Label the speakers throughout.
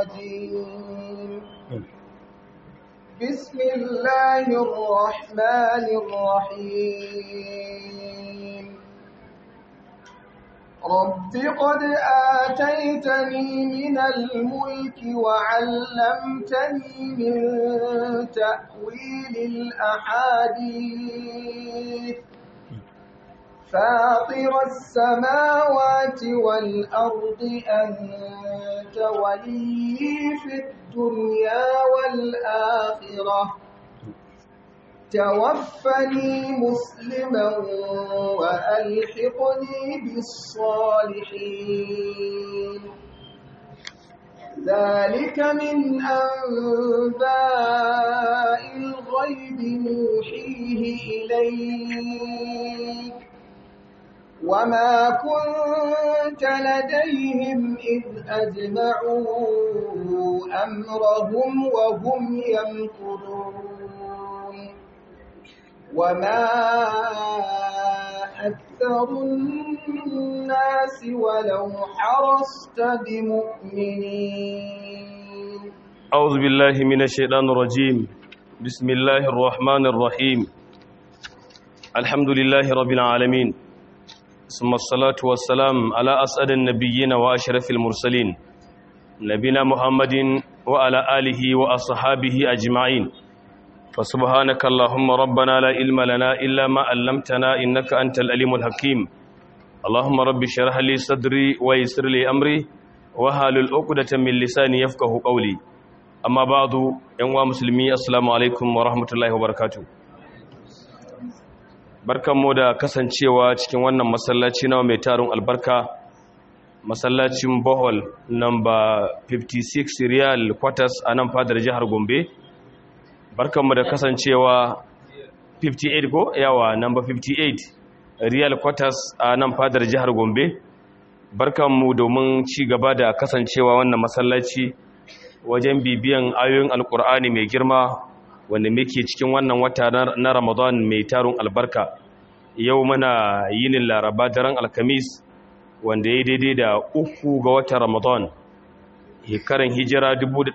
Speaker 1: الرجيم بسم الله الرحمن الرحيم رب قد آتيتني من الملك وعلمتني من تأويل الأحاديث فاطر السماوات والأرض أنت ولي في الدنيا والآخرة توفني مسلما وألحقني بالصالحين ذلك من أنباء الغيب نوحيه إليك وما كنت لديهم إذ أجمعوا أمرهم وهم يمكرون وما أكثر الناس ولو حرصت بمؤمنين
Speaker 2: أعوذ بالله من الشيطان الرجيم بسم الله الرحمن الرحيم الحمد لله رب العالمين ثم الصلاة والسلام على أسعد النبيين وأشرف المرسلين نبينا محمد وعلى آله وأصحابه أجمعين فسبحانك اللهم ربنا لا علم لنا إلا ما علمتنا إنك أنت الأليم الحكيم اللهم رب اشرح لي صدري ويسر لي أمري وحلل عقدة من لساني يفقه قولي أما بعد أيها المسلمين السلام عليكم ورحمة الله وبركاته barkanmu da kasancewa cikin wannan masallaci na mai tarin albarka masallacin bohol namba 56 riyal quarters a nan fadar jihar gombe barkanmu da kasancewa 58 ko yawa namba 58 riyal quarters a nan fadar jihar gombe barkanmu domin ci gaba da kasancewa wannan masallaci wajen bibiyan ayoyin alkur'ani mai girma wanda muke cikin wannan wata na Ramadan mai tarun albarka yau muna yinin laraba daren alkamis wanda ya daidai da uku ga watan Ramadan hekaran hijira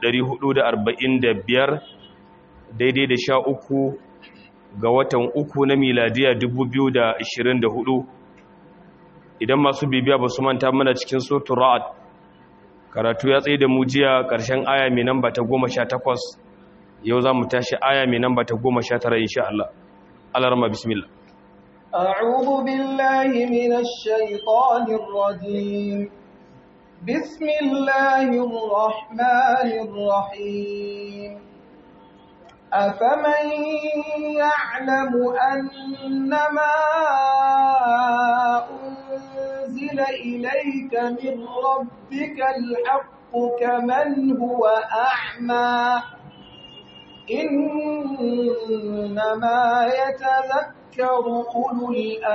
Speaker 2: 1445 daidai da sha uku ga watan uku na miladiya 2024 idan masu bibiya ba su manta mana cikin sotun ra'ad karatu ya tsaye da mujiya ƙarshen aya mai namba ta goma sha takwas yau za mu tashi aya mai namba ta goma sha tara insha Allah alarma bismillah
Speaker 1: أعوذ بالله من الشيطان الرجيم بسم الله الرحمن الرحيم أفمن يعلم أنما أنزل إليك من ربك الحق كمن هو أعمى إنما يتذكر أولو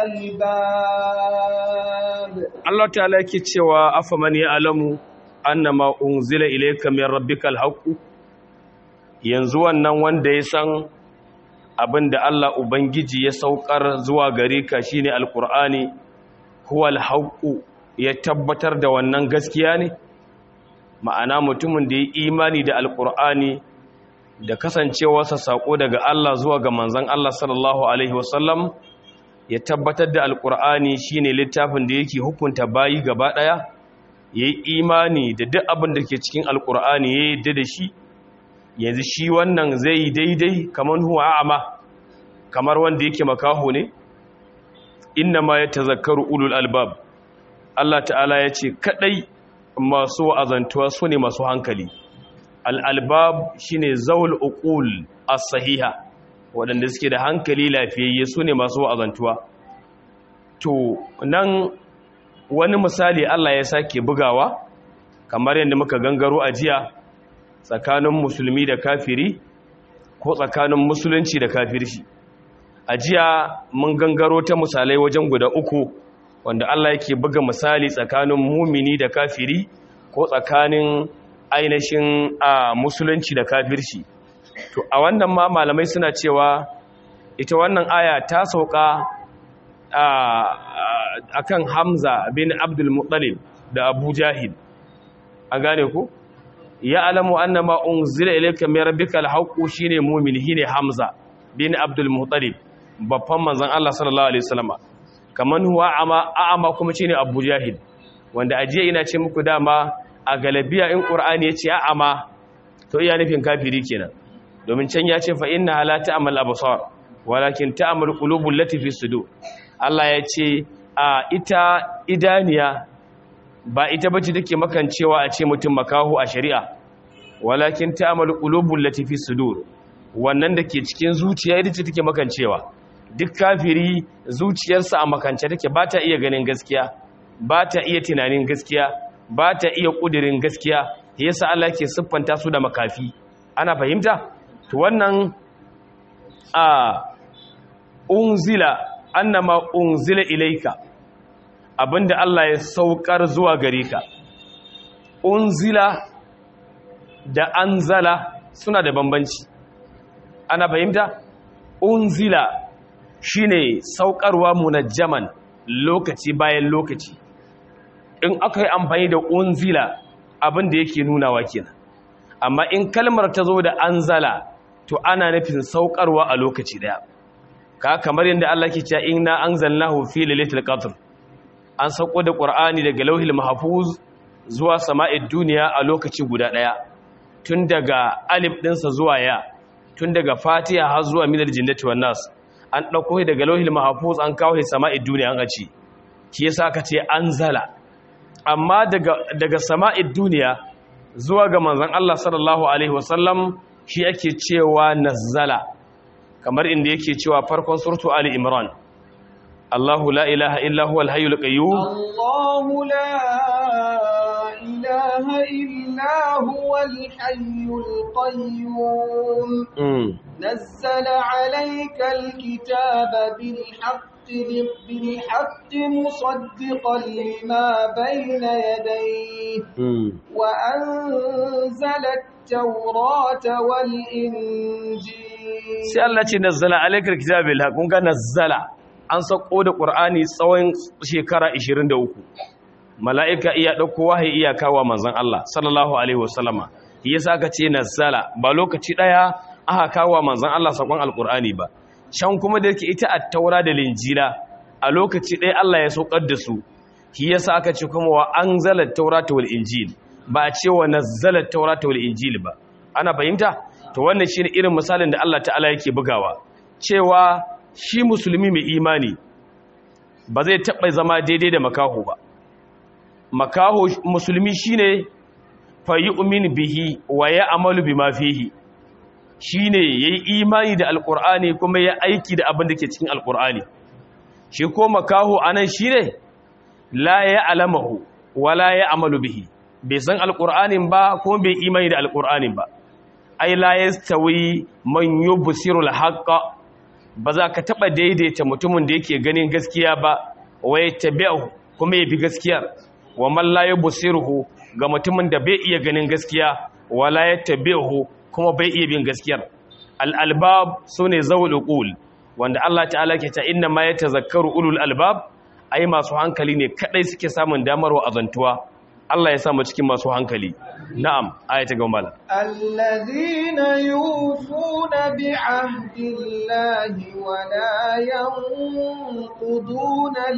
Speaker 1: الألباب
Speaker 2: Allah ta'ala yake cewa afaman ya'lamu annama unzila ilayka min rabbikal haqq yanzu wannan wanda ya san abinda Allah ubangiji ya saukar zuwa gare ka shine alqur'ani huwal haqq ya tabbatar da wannan gaskiya ne ma'ana mutumin da ya imani da alqur'ani da kasancewarsa sako daga Allah zuwa ga manzon Allah sallallahu alaihi wasallam ya tabbatar da alkur'ani shine littafin da yake hukunta bayi gaba daya yayi imani da duk abin da ke cikin alkur'ani ya yadda da shi yanzu shi wannan zai daidai kamar huwa a'ama kamar wanda yake makaho ne innama yatazakkaru ulul albab Allah ta'ala ya ce kadai masu wa'azantuwa su ne masu hankali al-albab shine zawul uqul as-sahiha waɗanda suke da hankali lafiyayye su ne masu wa'azantuwa to nan wani misali Allah ya sake bugawa kamar yadda muka gangaro a jiya tsakanin musulmi da kafiri ko tsakanin musulunci da kafirci a jiya mun gangaro ta misalai wajen guda uku wanda Allah yake buga misali tsakanin mumini da kafiri ko tsakanin ainihin a musulunci da kafirci to a wannan ma malamai suna cewa ita wannan aya ta sauka a kan hamza bin abdul muttalib da abu jahil an gane ku ya alamu annama unzila ilayka min rabbikal haqqu shine mu'min shine hamza bin abdul muttalib babban manzon Allah sallallahu alaihi wasallam kaman huwa ama a'ama kuma shine abu jahil wanda ajiya ina ce muku dama a galabiya in qur'ani ya ce a'ama to iya nufin kafiri kenan domin can ya ce fa inna la ta'mal absar walakin ta'mal qulubul lati fi sudur Allah ya ce a ita idaniya ba ita bace take makancewa a ce mutum makahu a shari'a walakin ta'mal qulubul lati fi sudur wannan da ke cikin zuciya ita ce take makancewa duk kafiri zuciyarsa a makance take ba ta iya ganin gaskiya ba ta iya tunanin gaskiya ba ta iya kudirin gaskiya yasa Allah ke siffanta su da makafi ana fahimta to wannan a unzila annama unzila ilaika abinda Allah ya saukar zuwa gare ka unzila da anzala suna da bambanci ana fahimta unzila shine saukarwa munajjaman lokaci bayan lokaci in aka yi amfani da unzila abinda yake nunawa kenan amma in kalmar ta zo da anzala to ana nufin saukarwa a lokaci daya ka kamar yadda Allah ke cewa inna anzalnahu fi lailatul qadr an sauko da qur'ani daga lauhil mahfuz zuwa sama'id duniya a lokaci guda daya tun daga alif dinsa zuwa ya tun daga fatiha har zuwa minal jinnati wan nas an dauko shi daga lauhil mahfuz an kawo shi sama'id duniya an aci shi yasa aka ce anzala amma daga daga sama'id duniya zuwa ga manzon Allah sallallahu alaihi wasallam shi ake cewa nazzala kamar inda yake cewa farkon surtu ali imran Allahu la ilaha illa huwal hayyul qayyum
Speaker 1: Allahu la ilaha illa huwal hayyul qayyum nazzala alayka alkitaba bil haqqi bil haqqi musaddiqan lima bayna yadayhi wa anzala at-taurata wal injil
Speaker 2: sai Allah ce nazzala alaikal kitaba bil haqq kun ga nazzala an sako da qur'ani tsawon shekara 23 mala'ika iya dauko wahayi iya kawo manzon Allah sallallahu alaihi wasallama yasa aka ce nazzala ba lokaci daya aka kawo manzon Allah sakon alqur'ani ba can kuma da yake ita at-taura da linjila a lokaci daya Allah ya saukar da su shi yasa aka ce kuma wa anzala at-taurata wal injil ba a ce wa nazzala at-taurata wal injil ba ana fahimta to wannan shine irin misalin da Allah ta'ala yake bugawa cewa shi musulmi mai imani ba zai taɓa zama daidai da makaho ba makaho musulmi shine fa yu'min bihi wa ya'malu bima fihi shine yayi imani da alqur'ani kuma ya aiki da abin da ke cikin alqur'ani shi ko makaho anan shine la ya'lamuhu wa la ya'malu bihi bai san alqur'anin ba ko bai imani da alqur'anin ba ai la yastawi man yubsirul haqqa ba za ka taba daidaita mutumin da yake ganin gaskiya ba waye tabi'u kuma ya bi gaskiyar wa man la yubsiruhu ga mutumin da bai iya ganin gaskiya wala yattabi'u kuma bai iya bin gaskiyar al albab sune zawul uqul wanda Allah ta'ala ke ta inna ma yatazakkaru ulul albab ai masu hankali ne kadai suke samun damar wa azantuwa Allah ya sa mu cikin masu hankali na'am ayata ga mala
Speaker 1: alladhina yufuna bi'ahdillahi wa la yanquduna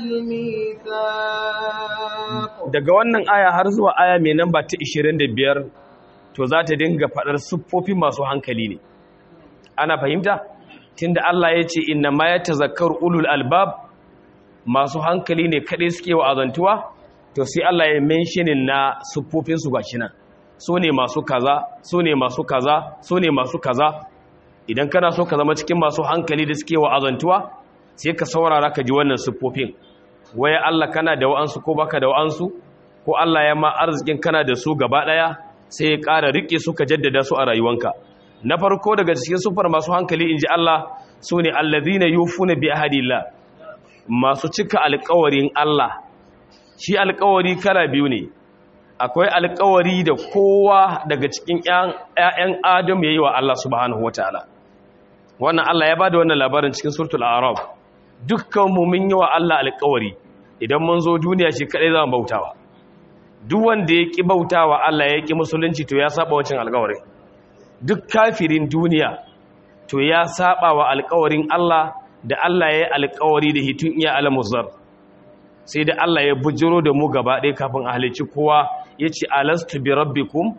Speaker 1: al-mithaq
Speaker 2: daga wannan aya har zuwa aya mai namba ta 25 to za ta dinga fadar siffofin masu hankali ne ana fahimta tunda Allah ya ce inna ma yatazakkaru ulul albab masu hankali ne kadai suke wa azantuwa to sai Allah ya menshinin na siffofinsu gashi nan su ne masu kaza su ne masu kaza su ne masu kaza idan kana so ka zama cikin masu hankali da suke wa'azantuwa sai ka saurara ka ji wannan siffofin waya Allah kana da wa'ansu ko baka da wa'ansu ko Allah ya ma arzikin kana da su gaba daya sai ya ƙara rike su ka jaddada su a rayuwanka na farko daga cikin sufar masu hankali inji Allah su ne allazina yufuna bi ahadillah masu cika alƙawarin Allah shi alƙawari kala biyu ne akwai alƙawari da kowa daga cikin ƴaƴan Adam yayi wa Allah subhanahu wataala wannan Allah ya bada wannan labarin cikin suratul a'raf dukkan mu mun yi wa Allah alƙawari idan mun zo duniya shi kadai zamu bautawa duk wanda ya ƙi bautawa Allah ya ƙi musulunci to ya saba wacin alƙawari duk kafirin duniya to ya saba wa alƙawarin Allah da Allah ya yi alƙawari da hitun iya alamuzar sai da Allah ya bujiro da mu gaba ɗaya kafin a halicci kowa ya ce alastu bi rabbikum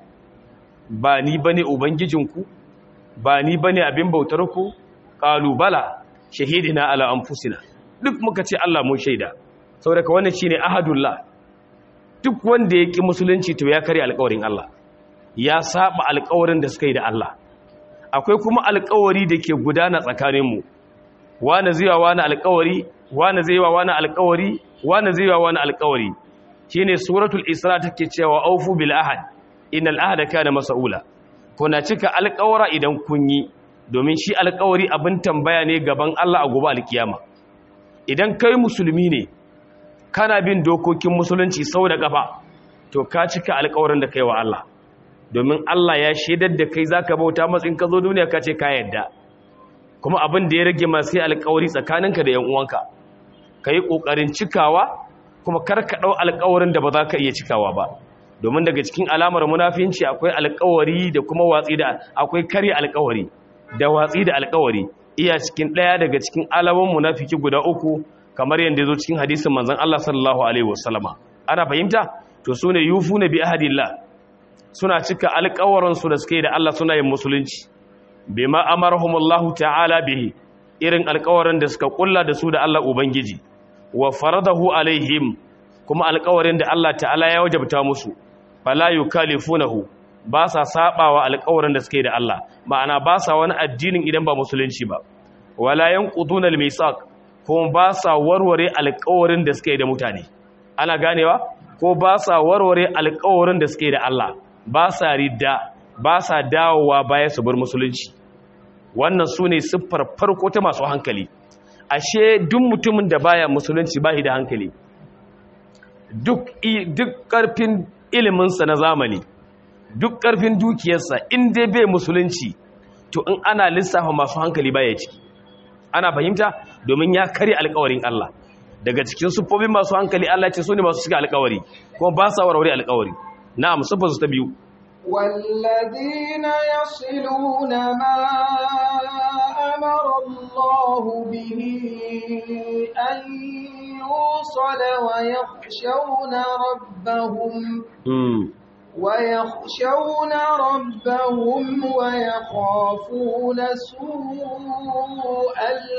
Speaker 2: ba ni bane ubangijinku ba ni bane abin bautar ku qalu bala shahidina ala anfusina duk muka ce Allah mun shaida saboda wannan shine ahadullah duk wanda ya ki musulunci to ya kare alƙawarin Allah ya saba alƙawarin da suka yi da Allah akwai kuma alƙawari da ke gudana tsakanin mu wani zai wa wani alƙawari wani zai wa wani alƙawari wani zai wa wani alƙawari shine suratul isra take cewa aufu bil ahad innal ahada kana mas'ula kuna cika alƙawara idan kun yi domin shi alƙawari abin tambaya ne gaban Allah a gobe alkiyama idan kai musulmi ne kana bin dokokin musulunci sau da kafa to ka cika alƙawarin da kai wa Allah domin Allah ya shaidar da kai zaka bauta matsin ka zo duniya ka ce ka yadda kuma abin da ya rage ma sai alƙawari tsakaninka da yan uwanka kai kokarin cikawa kuma kar ka dau alƙawarin da ba za ka iya cikawa ba domin daga cikin alamar munafinci akwai alƙawari da kuma watsi da akwai kare alƙawari da watsi da alƙawari iya cikin ɗaya daga cikin alamun munafiki guda uku kamar yadda ya zo cikin hadisin manzon Allah sallallahu alaihi wasallama ana fahimta to sune yufuna bi ahadillah suna cika alƙawarin su da suke da Allah suna yin musulunci bima amarahumullahu ta'ala bihi irin alƙawarin da suka kulla da su da Allah ubangiji wa faradahu alaihim kuma alƙawarin da Allah ta'ala ya wajabta musu fala yukallifunahu ba sa sabawa alƙawarin da suke da Allah ma'ana ba sa wani addinin idan ba musulunci ba wala yanquduna al-misaq kuma ba sa warware alƙawarin da suke da mutane ana ganewa ko ba sa warware alƙawarin da suke da Allah ba sa ridda ba sa dawowa baya su bar musulunci wannan sune siffar farko ta masu hankali ashe duk mutumin da baya musulunci ba da hankali duk duk karfin iliminsa na zamani duk ƙarfin dukiyarsa in dai bai musulunci to in ana lissafa masu hankali baya ciki ana fahimta domin ya kare alƙawarin Allah daga cikin sufofin masu hankali Allah ce su ne masu shiga alƙawari kuma ba sa warware alƙawari na'am sufar su ta biyu
Speaker 1: والذين يصلون ما أمر الله به أن يوصل ويخشون ربهم ويخشون ربهم ويخافون سوء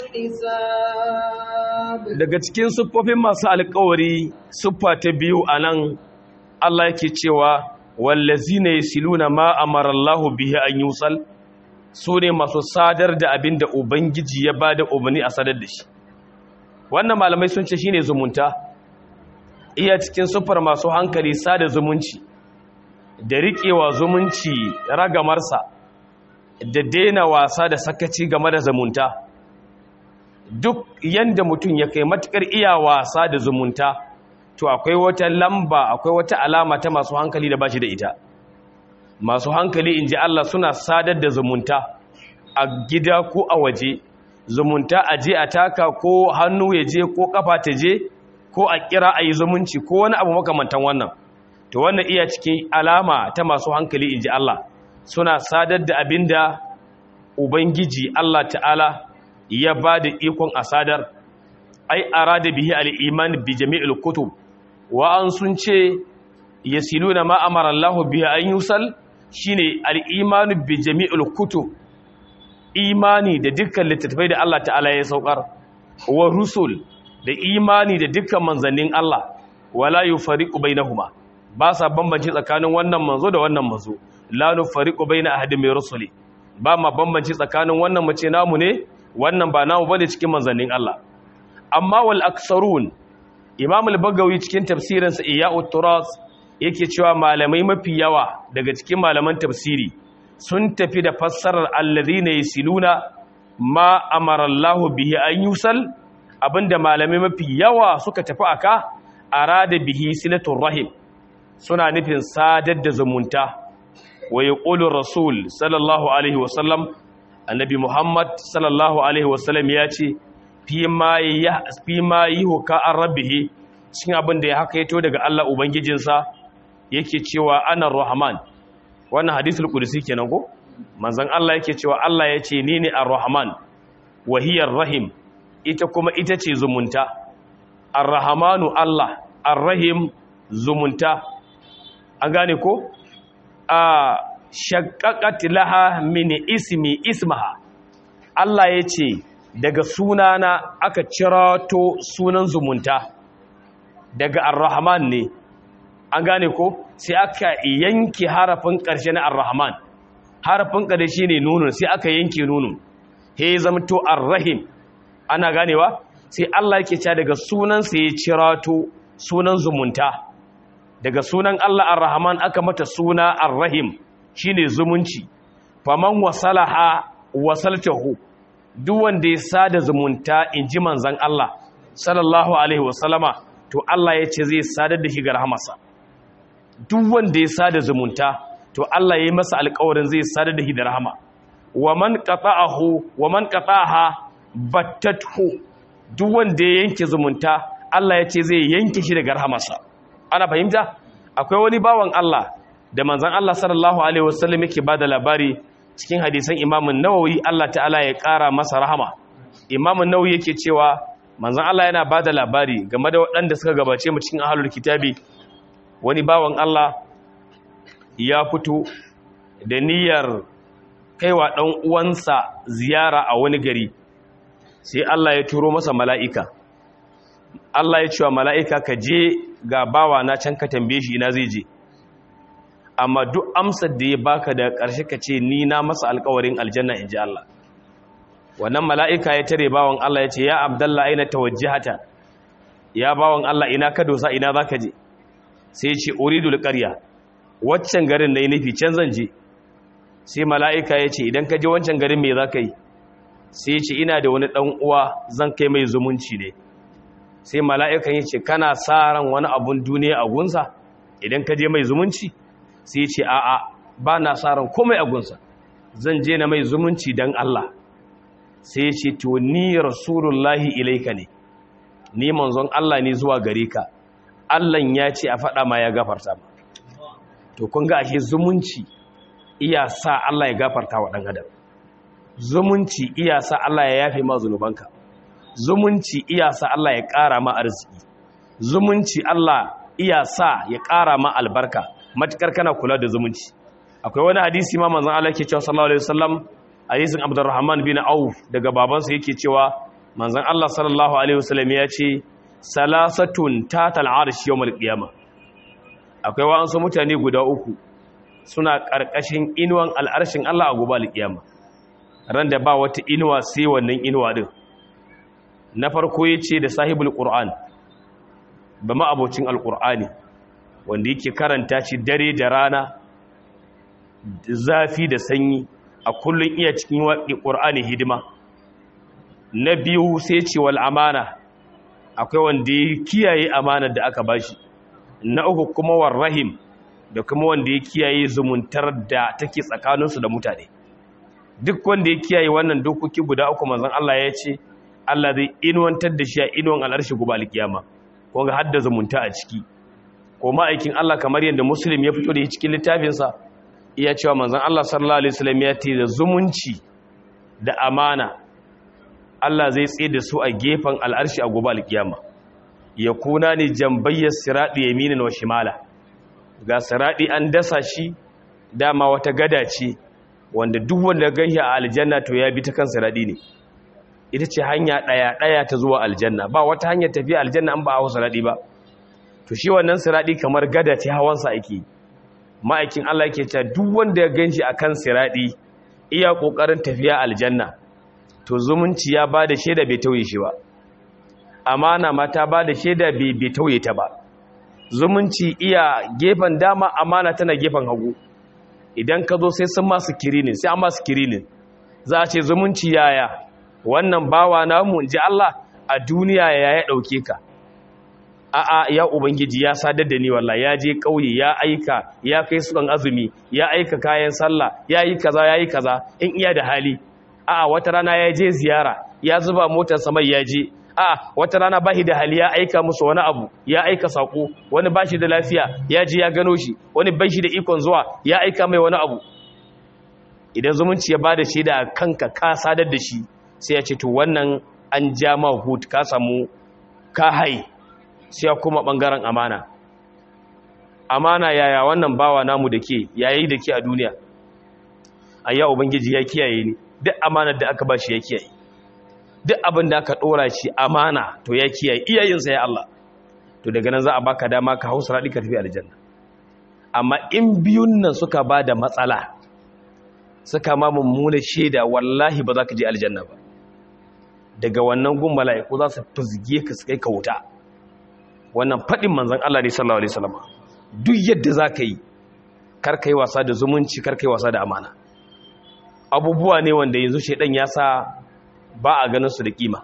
Speaker 1: الحساب
Speaker 2: daga cikin siffofin masu alƙawari siffa ta biyu anan Allah yake cewa wallazina yasiluna ma amara Allahu bihi an yusal sune masu sadar da abin da ubangiji ya bada umarni a sadar da shi wannan malamai sun ce shine zumunta iya cikin siffar masu hankali sada zumunci da riƙewa zumunci ragamarsa da daina wasa da sakaci game da zumunta duk yanda mutum ya kai matukar iya wasa da zumunta to akwai wata lamba akwai wata alama ta masu hankali da bashi da ita masu hankali in ji Allah suna sadar da zumunta a gida ko a waje zumunta a je a taka ko hannu ya je ko kafa ta je ko a kira a yi zumunci ko wani abu makamantan wannan to wannan iya cikin alama ta masu hankali in ji Allah suna sadar da abin da ubangiji Allah ta'ala ya ba da ikon a sadar ai arada bihi al-iman bi jami'il kutub wa an sun ce yasiluna ma amara Allah bihi an yusal shine al-iman bi jami'il kutub imani da dukkan littattafai da Allah ta'ala ya saukar wa rusul da imani da dukkan manzannin Allah wala yufariqu bainahuma ba sa bambanci tsakanin wannan manzo da wannan manzo la nufariqu baina ahadin min rusuli ba ma bambanci tsakanin wannan mace namu ne wannan ba namu bane cikin manzannin Allah amma wal aksarun imam al-bagawi cikin tafsirin sa iya'ut turas yake cewa malamai mafi yawa daga cikin malaman tafsiri sun tafi da fassarar alladhina yasiluna ma amara Allah bihi an yusal abinda malamai mafi yawa suka tafi aka arada bihi silatul rahim suna nufin sadar da zumunta wa yaqulu rasul sallallahu alaihi wasallam annabi muhammad sallallahu alaihi wasallam ya ce fi ma ya fi ma yuhka an rabbihi cikin abin da ya haka yato daga Allah ubangijinsa yake cewa ana rahman wannan hadisul qudsi kenan ko manzon Allah yake cewa Allah ya ce ni ne ar-rahman wa hiya rahim ita kuma ita ce zumunta ar-rahmanu Allah ar-rahim zumunta an gane ko a shaqqaqat laha min ismi ismaha Allah ya ce daga sunana aka cirato sunan zumunta daga ar-rahman ne an gane ko sai aka yanke harafin ƙarshe na ar-rahman harafin ƙarshe ne nunun sai aka yanke nunun he zamto ar-rahim ana ganewa sai Allah yake cewa daga sunan sa ya cirato sunan zumunta daga sunan Allah ar-rahman aka mata suna ar-rahim shine zumunci faman wasalaha wasaltahu duk wanda ya sada zumunta inji manzon Allah sallallahu alaihi wasallama to Allah ya ce zai sadar da shi ga rahamarsa duk wanda ya sada zumunta to Allah ya yi masa alƙawarin zai sadar da shi da rahama wa man qata'ahu wa man qata'aha battathu duk wanda ya yanke zumunta Allah ya ce zai yanke shi daga rahamarsa ana fahimta akwai wani bawan Allah da manzon Allah sallallahu alaihi wasallam yake bada labari cikin hadisan Imam Nawawi Allah ta'ala ya ƙara masa rahama Imam Nawawi yake cewa manzon Allah yana bada labari game da waɗanda suka gabace mu cikin ahlul kitabi wani bawan Allah ya fito da niyyar kaiwa ɗan uwansa ziyara a wani gari sai Allah ya turo masa mala'ika Allah ya cewa mala'ika ka je ga bawa na can ka tambaye shi ina zai je amma duk amsar da ya baka da ƙarshe ka ce ni na masa alƙawarin aljanna in ji Allah wannan mala'ika ya tare bawan Allah ya ce ya abdallah aina tawajjihata ya bawan Allah ina ka dosa ina za ka je sai ce uridul ƙarya waccan garin na yi nufi can zan je sai mala'ika ya ce idan ka je wancan garin mai za ka yi sai ce ina da wani ɗan uwa zan kai mai zumunci ne sai mala'ikan ya ce kana sa ran wani abun duniya a gunsa idan ka je mai zumunci sai ce a'a ba na sa ran komai a gunsa zan je na mai zumunci don Allah sai ce to ni rasulullahi ilaika ne ni manzon Allah ne zuwa gare ka Allah ya ce a faɗa ma ya gafarta ma to kun ga ashe zumunci iya sa Allah ya gafarta wa ɗan adam zumunci iya sa Allah ya yafe ma zunubanka zumunci iya sa Allah ya ƙara ma arziki zumunci Allah iya sa ya ƙara ma albarka matukar kana kula da zumunci akwai wani hadisi ma manzon Allah yake cewa sallallahu alaihi wasallam hadisin Abdurrahman bin Auf daga babansa yake cewa manzon Allah sallallahu alaihi wasallam ya ce salasatun tatal arsh yawmal qiyamah akwai wa'ansu mutane guda uku suna karkashin inuwan al'arshin Allah a gobe alqiyama ran da ba wata inuwa sai wannan inuwa din na farko yace da sahibul qur'an ba ma abocin alqur'ani wanda yake karanta shi dare da rana zafi da sanyi a kullun iya cikin qur'ani hidima na biyu sai ce wal amana akwai wanda ya kiyaye amanar da aka bashi na uku kuma war rahim da kuma wanda ya kiyaye zumuntar da take tsakaninsu da mutane duk wanda ya kiyaye wannan dokoki guda uku manzon Allah ya ce Allah zai inuwantar da shi a inuwan al'arshi gobe alkiyama ko ga hadda zumunta a ciki ko ma'aikin Allah kamar yadda muslim ya fito da shi cikin littafinsa iya cewa manzon Allah sallallahu alaihi wasallam ya ce da zumunci da amana Allah zai tsaye da su a gefen al'arshi a gobe alkiyama ya kuna ne jambayyar siraɗi yaminin wa shimala ga siraɗi an dasa shi dama wata gada ce wanda duk wanda ganshi a aljanna to ya bi ta kan siraɗi ne ita ce hanya ɗaya ɗaya ta zuwa aljanna ba wata hanyar tafiya aljanna an ba a hau siraɗi ba to shi wannan siraɗi kamar gada ce hawansa ake ma'aikin Allah yake cewa duk wanda ya ganshi akan siraɗi iya ƙoƙarin tafiya aljanna to zumunci ya ba da shaida bai tauye shi ba amana ma ta ba da shaida bai tauye ta ba zumunci iya gefen dama amana tana gefen hagu idan ka zo sai sun masu kirinin sai an masu kirinin za a ce zumunci yaya wannan bawa namu in ji Allah a duniya ya ya ɗauke ka a'a ya ubangiji ya sadar da ni wallahi ya je ƙauye ya aika ya kai sukan azumi ya aika kayan sallah ya yi kaza ya yi kaza in iya da hali a'a wata rana ya je ziyara ya zuba motar samai ya je a wata rana bashi da hali ya aika musu wani abu ya aika sako wani bashi da lafiya ya ji ya gano shi wani bashi da ikon zuwa ya aika mai wani abu idan zumunci ya bada shi da kanka ka sadar da shi sai ya ce to wannan an ja ma hut ka samu ka hai sai ya kuma bangaren amana amana yaya wannan bawa namu da ke yayi da ke a duniya ayya ubangiji ya kiyaye ni duk amanar da aka ba shi ya kiyaye duk abin da aka ɗora shi amana to ya kiyaye iyayensa ya Allah to daga nan za a baka dama ka hausa raɗi ka tafi aljanna amma in biyun nan suka ba da matsala suka ma mummuna shaida wallahi ba za ka je aljanna ba daga wannan gun mala'iku za su fizge ka su kai ka wuta wannan faɗin manzon Allah ne sallallahu alaihi wasallam duk yadda za ka yi kar ka yi wasa da zumunci kar ka yi wasa da amana abubuwa ne wanda yanzu shaidan ya sa ba a ganin su da kima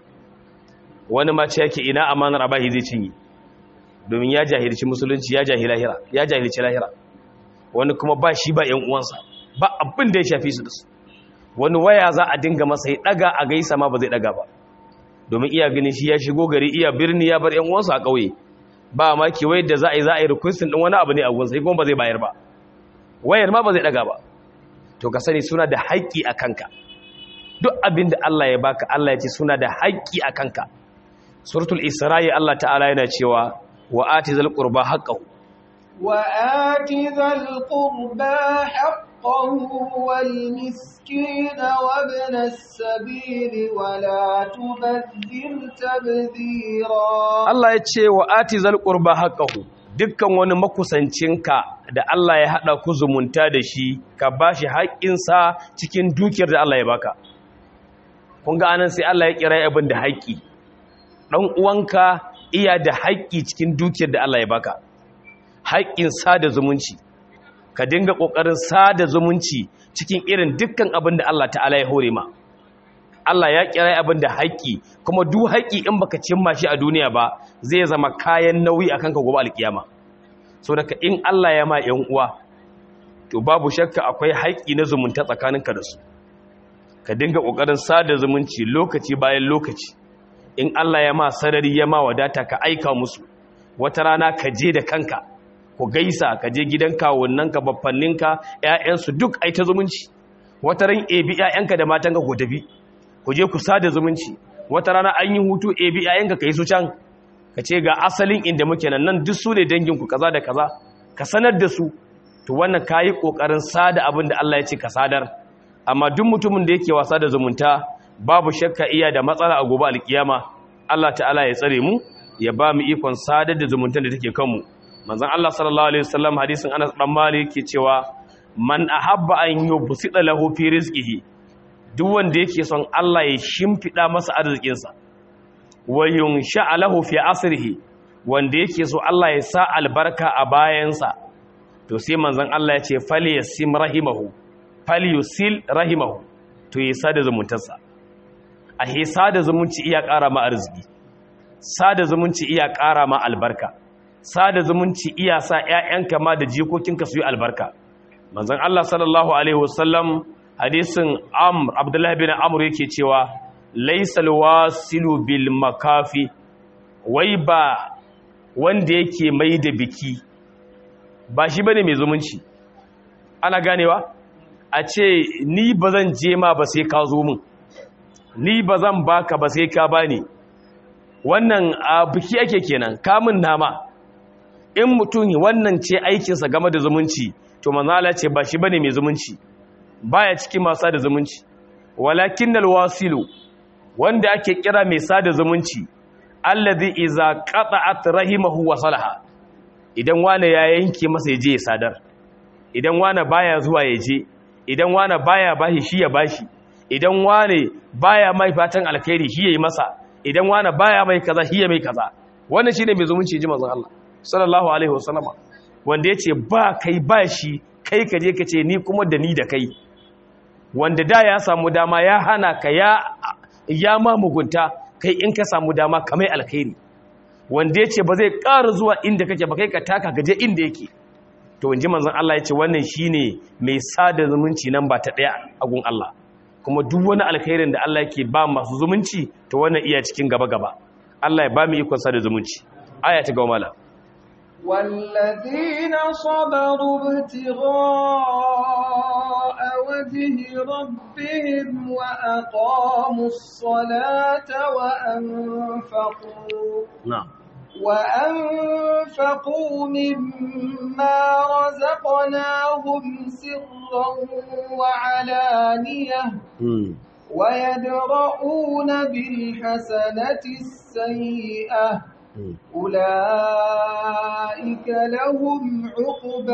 Speaker 2: wani ma ce yake ina amanar abahi zai cinye domin ya jahilci musulunci ya jahila lahira ya jahilci lahira wani kuma ba shi ba yan uwansa ba abin da ya shafi su da su wani waya za a dinga masa ya daga a gaisa ma ba zai daga ba domin iya ganin shi ya shigo gari iya birni ya bar yan uwansa a ƙauye ba ma ki wayar da za a yi za a yi requestin din wani abu ne a gunsa kuma ba zai bayar ba wayar ma ba zai daga ba to ka sani suna da haƙƙi a kanka duk abin da Allah ya baka Allah ya ce suna da haƙƙi a kanka suratul isra'i Allah ta'ala yana cewa wa ati zal qurba haqqahu
Speaker 1: wa ati zal qurba haqqahu wal miskina wa ibn as-sabil wa la tubadhir tabdhira
Speaker 2: Allah ya ce wa ati zal qurba haqqahu dukkan wani makusancinka da Allah ya haɗa ku zumunta da shi ka ba shi haƙƙinsa cikin dukiyar da Allah ya baka kun ga anan sai Allah ya kira abin da haƙƙi ɗan uwanka iya da haƙƙi cikin dukiyar da Allah ya baka haƙƙin sada zumunci ka dinga ƙoƙarin sada zumunci cikin irin dukkan abin da Allah ta'ala ya hore ma Allah ya kira abin da haƙƙi kuma duk haƙƙi in baka cimma shi a duniya ba zai zama kayan nauyi akan ka gobe alkiyama so daga in Allah ya ma ƴan uwa to babu shakka akwai haƙƙi na zumunta tsakaninka da su ka dinga ƙoƙarin sada zumunci lokaci bayan lokaci in Allah ya ma sarari ya ma wadata ka aika musu wata rana ka je da kanka ku gaisa ka je gidan kawunnanka baffanninka ƴaƴansu duk ai ta zumunci wata ran ebi ƴaƴanka da matanka ku tafi ku je ku sada zumunci wata rana an yi hutu ebi ƴaƴanka ka yi su can ka ce ga asalin inda muke nan nan duk su ne danginku kaza da kaza ka sanar da su to wannan ka yi ƙoƙarin sada abin da Allah ya ce ka sadar amma duk mutumin da yake wasa da zumunta babu shakka iya da matsala a gobe alkiyama Allah ta'ala ya tsare mu ya ba mu ikon sadar da zumuntar da take kanmu manzon Allah sallallahu alaihi wasallam hadisin Anas dan Malik yake cewa man ahabba an yubsita lahu fi rizqihi duk wanda yake son Allah ya shimfida masa arzikinsa wa yunsha lahu fi asrihi wanda yake so Allah ya sa albarka a bayansa to sai manzon Allah ya ce falyasim rahimahu falyusil rahimahu to ya sada zumuntarsa a he sada zumunci iya ƙara ma arziki sada zumunci iya ƙara ma albarka sada zumunci iya sa ƴaƴanka ma da jikokinka su yi albarka manzon Allah sallallahu alaihi wasallam hadisin Amr Abdullah bin Amr yake cewa laysal wasilu bil makafi wai ba wanda yake mai da biki ba shi bane mai zumunci ana ganewa a ce ni ba zan je ma ba sai ka zo min ni ba zan baka ba sai ka bani wannan a biki ake kenan kamun nama in mutum wannan ce aikinsa game da zumunci to manzala ce ba shi bane mai zumunci baya cikin masu da zumunci walakin alwasilu wanda ake kira mai sada zumunci allazi iza qata'at rahimahu wa salaha idan wani ya yanke masa yaje ya sadar idan wani baya zuwa yaje idan wani baya bashi shi ya bashi idan wani baya mai fatan alkhairi shi yayi masa idan wani baya mai kaza shi ya mai kaza wannan shine mai zumunci ji manzon Allah sallallahu alaihi wasallama wanda yace ba kai ba shi kai ka je ka ce ni kuma da ni da kai wanda da ya samu dama ya hana ka ya ya ma mugunta kai in ka samu dama ka mai alkhairi wanda yace ba zai ƙara zuwa inda kake ba kai ka taka gaje inda yake to wanji manzon Allah yace wannan shine mai sada zumunci nan ba ta daya a gun Allah kuma duk wani alkhairin da Allah yake ba masu zumunci to wannan iya cikin gaba gaba Allah ya ba mu ikon sada zumunci aya ta gaumala
Speaker 1: والذين صبروا ابتغاء وجه ربهم وأقاموا الصلاة وأنفقوا
Speaker 2: na'am
Speaker 1: وأنفقوا مما رزقناهم سرا وعلانية ويدرؤون بالحسنة السيئة أولئك لهم عقبى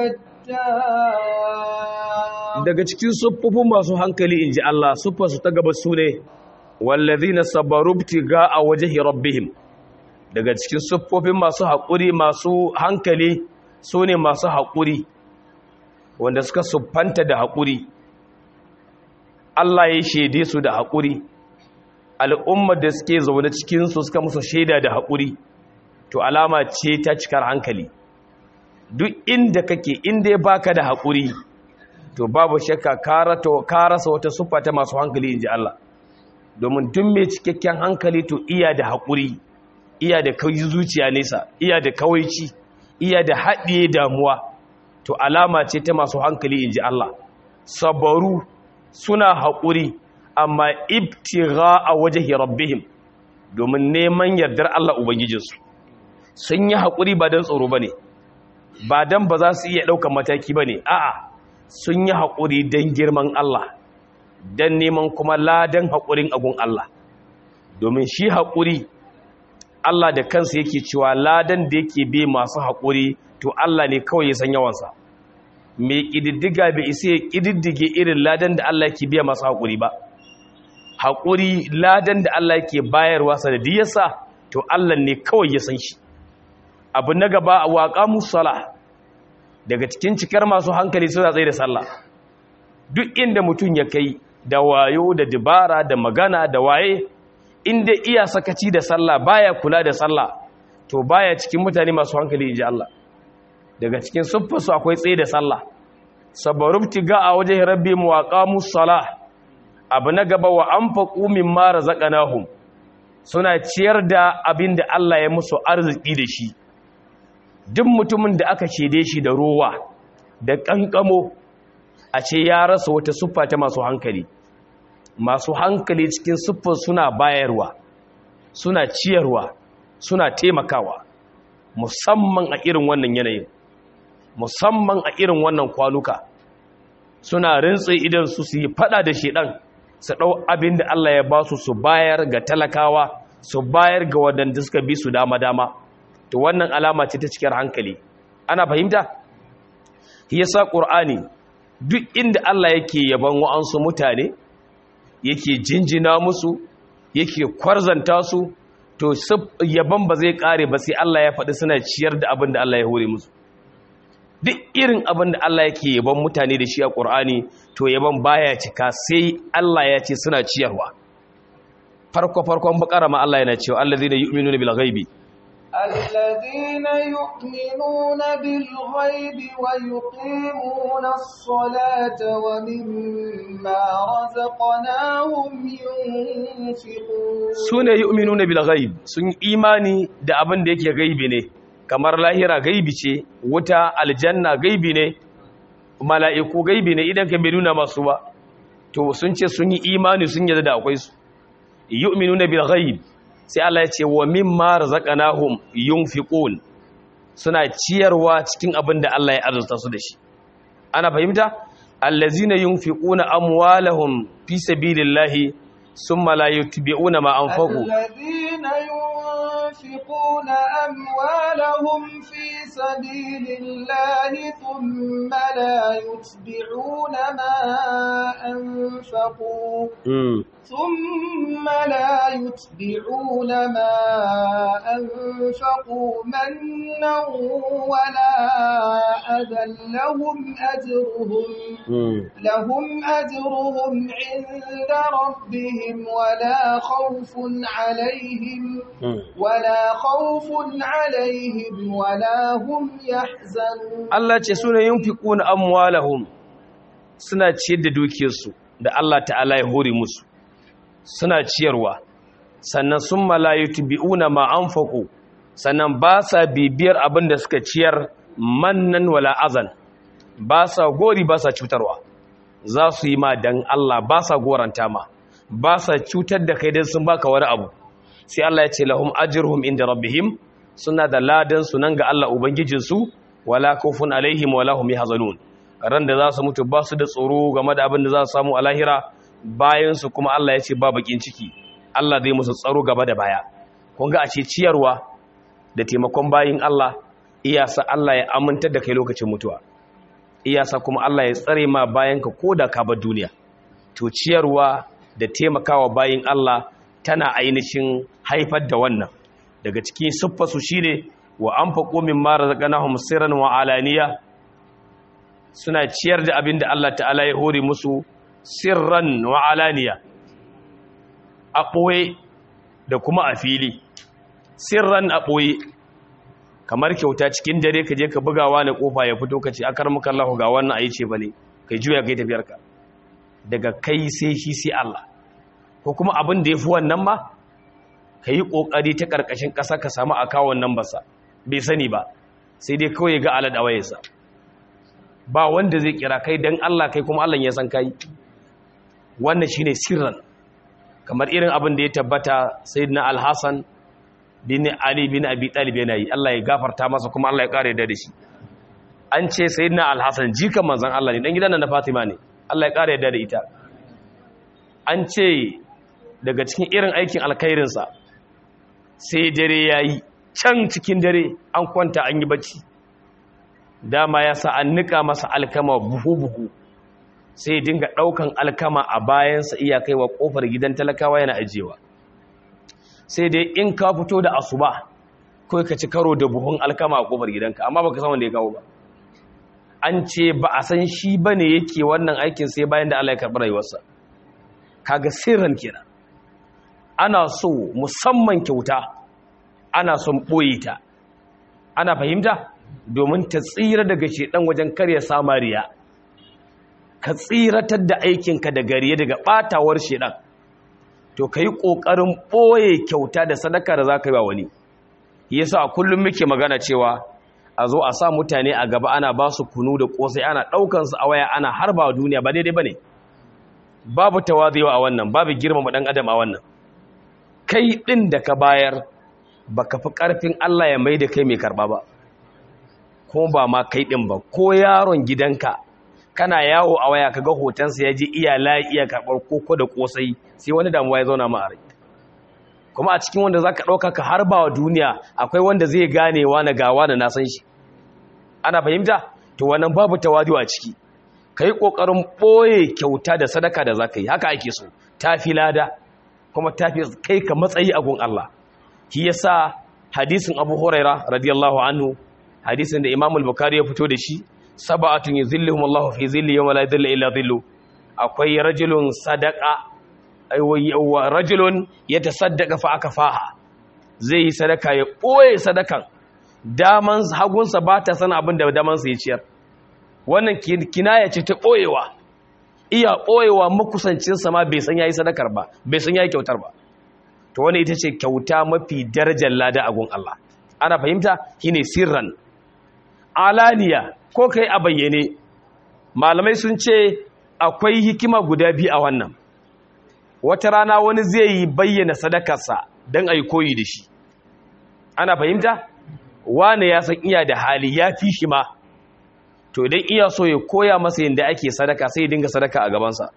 Speaker 1: الدار
Speaker 2: daga cikin siffofin masu hankali inji Allah siffarsu ta gaba su ne wallazina sabaru ibtiga a wajhi rabbihim daga cikin siffofin masu haƙuri masu hankali su ne masu haƙuri wanda suka siffanta da haƙuri Allah ya shaide su da haƙuri al'ummar da suke zaune cikinsu suka musu shaida da haƙuri to alama ce ta cikar hankali duk inda kake inda ya baka da haƙuri to babu shakka ka rasa wata siffa ta masu hankali in ji Allah domin duk mai cikakken hankali to iya da haƙuri iya da kai zuciya nesa iya da kawaici iya da haɗiye damuwa to alama ce ta masu hankali in ji Allah sabaru suna haƙuri amma ibtigha a wajen rabbihim domin neman yardar Allah Ubangijinsu sun yi haƙuri ba don tsoro ba ne ba don ba za su iya ɗaukar mataki ba ne a'a sun yi haƙuri don girman Allah don neman kuma ladan haƙurin agun Allah domin shi haƙuri Allah da kansa yake cewa ladan da yake be masu haƙuri to Allah ne kawai ya san yawansa mai ƙididdiga bai isa ya ƙididdige irin ladan da Allah yake biya masu haƙuri ba haƙuri ladan da Allah yake bayarwa sanadiyarsa to Allah ne kawai ya san shi abu na gaba a waƙa musala daga cikin cikar masu hankali suna tsaye da sallah duk inda mutum ya kai da wayo da dibara da magana da waye inda iya sakaci da sallah baya kula da sallah to baya cikin mutane masu hankali inji Allah daga cikin siffarsu akwai tsaye da sallah sabarubti ga a wajen rabbi muwaqamu salah abu na gaba wa anfaqu mimma razaqnahum suna ciyar da abin da Allah ya musu arziki da shi duk mutumin da aka shede shi da rowa da kankamo a ce ya rasa wata siffa ta masu hankali masu hankali cikin siffar suna bayarwa suna ciyarwa suna taimakawa musamman a irin wannan yanayin musamman a irin wannan kwanuka suna rintse idan su su yi fada da shedan su dau abin da Allah ya ba su su bayar ga talakawa su bayar ga wadanda suka bi su dama dama to wannan alama ce ta cikin hankali ana fahimta yasa qur'ani duk inda Allah yake yaban wa'ansu mutane yake jinjina musu yake kwarzanta su to yaban ba zai kare ba sai Allah ya faɗi suna ciyar da abin da Allah ya hore musu duk irin abin da Allah yake yaban mutane da shi a Qur'ani to yaban baya cika sai Allah ya ce suna ciyarwa farko farkon bakara ma Allah yana cewa allazina yu'minuna bil ghaibi
Speaker 1: الذين يؤمنون بالغيب ويقيمون الصلاة ومما رزقناهم ينفقون
Speaker 2: sune yu'minuna bil ghaib sun imani da abin da yake gaibi ne kamar lahira gaibi ce wuta aljanna gaibi ne mala'iku gaibi ne idan ka bai nuna masu ba to sun ce sun yi imani sun yarda da akwai su yu'minuna bil ghaib sai Allah ya ce wa mimma razaqnahum yunfiqun suna ciyarwa cikin abin da Allah ya arzuta su da shi ana fahimta allazina yunfiquna amwalahum fi sabilillahi summa la yutbi'una ma anfaqu
Speaker 1: الذين ينفقون أموالهم في سبيل الله ثم لا يتبعون ما أنفقوا
Speaker 2: mm.
Speaker 1: ثم لا يتبعون ما أنفقوا منا ولا أذى لهم أجرهم
Speaker 2: mm.
Speaker 1: لهم أجرهم عند ربهم ولا خوف عليهم
Speaker 2: mm.
Speaker 1: ولا خوف عليهم ولا هم يحزنون
Speaker 2: Allah ce suna yunfiquna amwalahum suna ciyar da dukiyarsu da Allah ta'ala ya hore musu suna ciyarwa sannan sun malayutu bi'una ma anfaqu sannan ba sa bibiyar abin da suka ciyar mannan wala azan ba sa gori ba sa cutarwa za su yi ma dan Allah ba sa goranta ma ba sa cutar da kai dan sun baka wani abu sai Allah ya ce lahum ajruhum inda rabbihim suna da ladan su nan ga Allah ubangijinsu wala khawfun alaihim wala hum yahzanun ran da za su mutu ba su da tsoro game da abin da za su samu a lahira bayan su kuma Allah ya ce ba bakin ciki Allah zai musu tsaro gaba da baya kun ga a ce ciyarwa da taimakon bayin Allah iyasa Allah ya amintar da kai lokacin mutuwa iyasa kuma Allah ya tsare ma bayan ka koda ka bar duniya to ciyarwa da taimakawa bayin Allah tana ainihin haifar da wannan daga cikin siffarsu shine wa anfaqu mimma razaqnahum sirran wa alaniya suna ciyar da abin da Allah ta'ala ya hore musu sirran wa alaniya a ɓoye da kuma a fili sirran a ɓoye kamar kyauta cikin dare ka je ka bugawa na kofa ya fito ka ce akar muka Allah ga wannan ayi ce bane kai juya kai tafiyarka daga kai sai shi sai Allah ko kuma abin da yafi wannan ma ka yi kokari ta karkashin ƙasa ka samu akawun nan basa bai sani ba sai dai kawai ga alad awayarsa ba wanda zai kira kai dan Allah kai kuma Allah ya san kai wannan shine sirran kamar irin abin da ya tabbata sayyidina al-Hasan bin Ali bin Abi Talib yana yi Allah ya gafarta masa kuma Allah ya kare da shi an ce sayyidina al-Hasan jikan manzon Allah ne dan gidan nan na Fatima ne Allah ya kare da ita an ce daga cikin irin aikin alkhairin sa sai dare yayi can cikin dare an kwanta an yi bacci dama ya sa an nika masa alkama buhu buhu sai dinga daukan alkama a bayansa iya kaiwa kofar gidan talakawa yana ajewa sai dai in ka fito da asuba kawai ka ci karo da buhun alkama a kofar gidanka amma baka san wanda ya kawo ba an ce ba a san shi bane yake wannan aikin sai bayan da Allah ya karɓi rayuwarsa kaga sirran kenan ana so musamman kyauta ana son boye ta ana fahimta domin ta tsira daga shedan wajen karya samariya ka tsiratar da aikinka da gariye daga batawar shedan to ka yi ƙoƙarin ɓoye kyauta da sadaka da za ka yi wa wani yasa a kullum muke magana cewa a zo a sa mutane a gaba ana ba su kunu da ƙosai ana ɗaukansu a waya ana harba wa duniya ba daidai ba ne babu tawazewa a wannan babu girmama ɗan adam a wannan kai ɗin da ka bayar ba ka fi ƙarfin Allah ya mai da kai mai karɓa ba ko ba ma kai ɗin ba ko yaron gidanka kana yawo a waya kaga hotonsa ya je iya layi iya karɓar koko da ƙosai sai wani damuwa ya zauna ma a rai kuma a cikin wanda za ka ɗauka ka harba wa duniya akwai wanda zai gane na gawa da na san shi ana fahimta to wannan babu tawadu a ciki ka yi ƙoƙarin ɓoye kyauta da sadaka da za ka yi haka ake so ta fi lada kuma ta fi kai ka matsayi a gun Allah shi yasa hadisin abu huraira radiyallahu anhu hadisin da imamul bukari ya fito da shi sab'atun yuzilluhum Allahu fi zilli yawma la yadhillu illa dhillu akwai rajulun sadaqa aywa rajulun yatasaddaqa fa akafaha zai yi sadaka ya boye sadakan daman hagunsa ba ta san abin da daman sa ya ciyar wannan kinaya ce ta boyewa iya boyewa makusancin sa ma bai san yayi sadakar ba bai san yayi kyautar ba to wannan ita ce kyauta mafi darajar lada a gun Allah ana fahimta shine sirran alaniya ko kai a bayyane malamai sun ce akwai hikima guda biyu a wannan wata rana wani zai yi bayyana sadakarsa don a yi koyi da shi ana fahimta wane ya san iya da hali ya fi shi ma to idan iya so ya koya masa yadda ake sadaka sai ya dinga sadaka a gabansa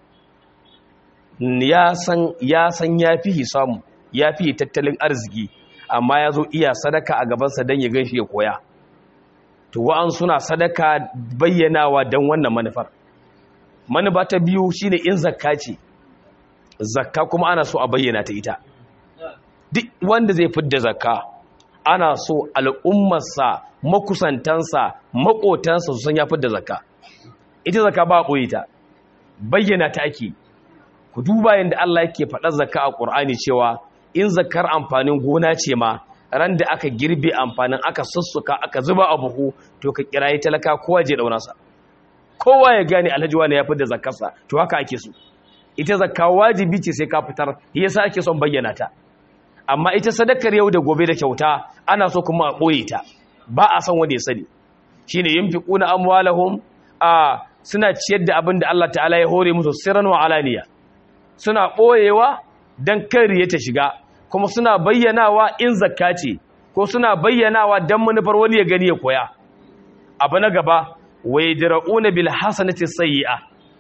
Speaker 2: ya san ya san ya fi samu ya fi tattalin arziki amma ya zo iya sadaka a gabansa don ya gan shi ya koya to wa'an suna sadaka bayyanawa don wannan manufar manufa ta biyu shine in zakka ce zakka kuma ana so a bayyana ta ita duk wanda zai fidda zakka ana so al'ummarsa makusantansa makotansa su san ya fidda zakka ita zakka ba a ɓoye ta bayyana ta ake ku duba yadda Allah yake faɗar zakka a ƙur'ani cewa in zakkar amfanin gona ce ma ran da aka girbe amfanin aka sussuka aka zuba a buhu to ka kirayi talaka kowa je daunarsa kowa ya gane alhaji wani ya da zakarsa to haka ake so ita zakka wajibi ce sai ka fitar yasa ake son bayyana ta amma ita sadakar yau da gobe da kyauta ana so kuma a ɓoye ta ba a san wanda ya sani shine yunfiquna amwalahum a suna ciyar da abin da Allah ta'ala ya hore musu sirran wa alaniya suna ɓoyewa don kariya ta shiga kuma suna bayyanawa in zakka ce ko suna bayyanawa don manufar wani ya gani ya koya abu na gaba wai dira'una bil hasanati sayyi'a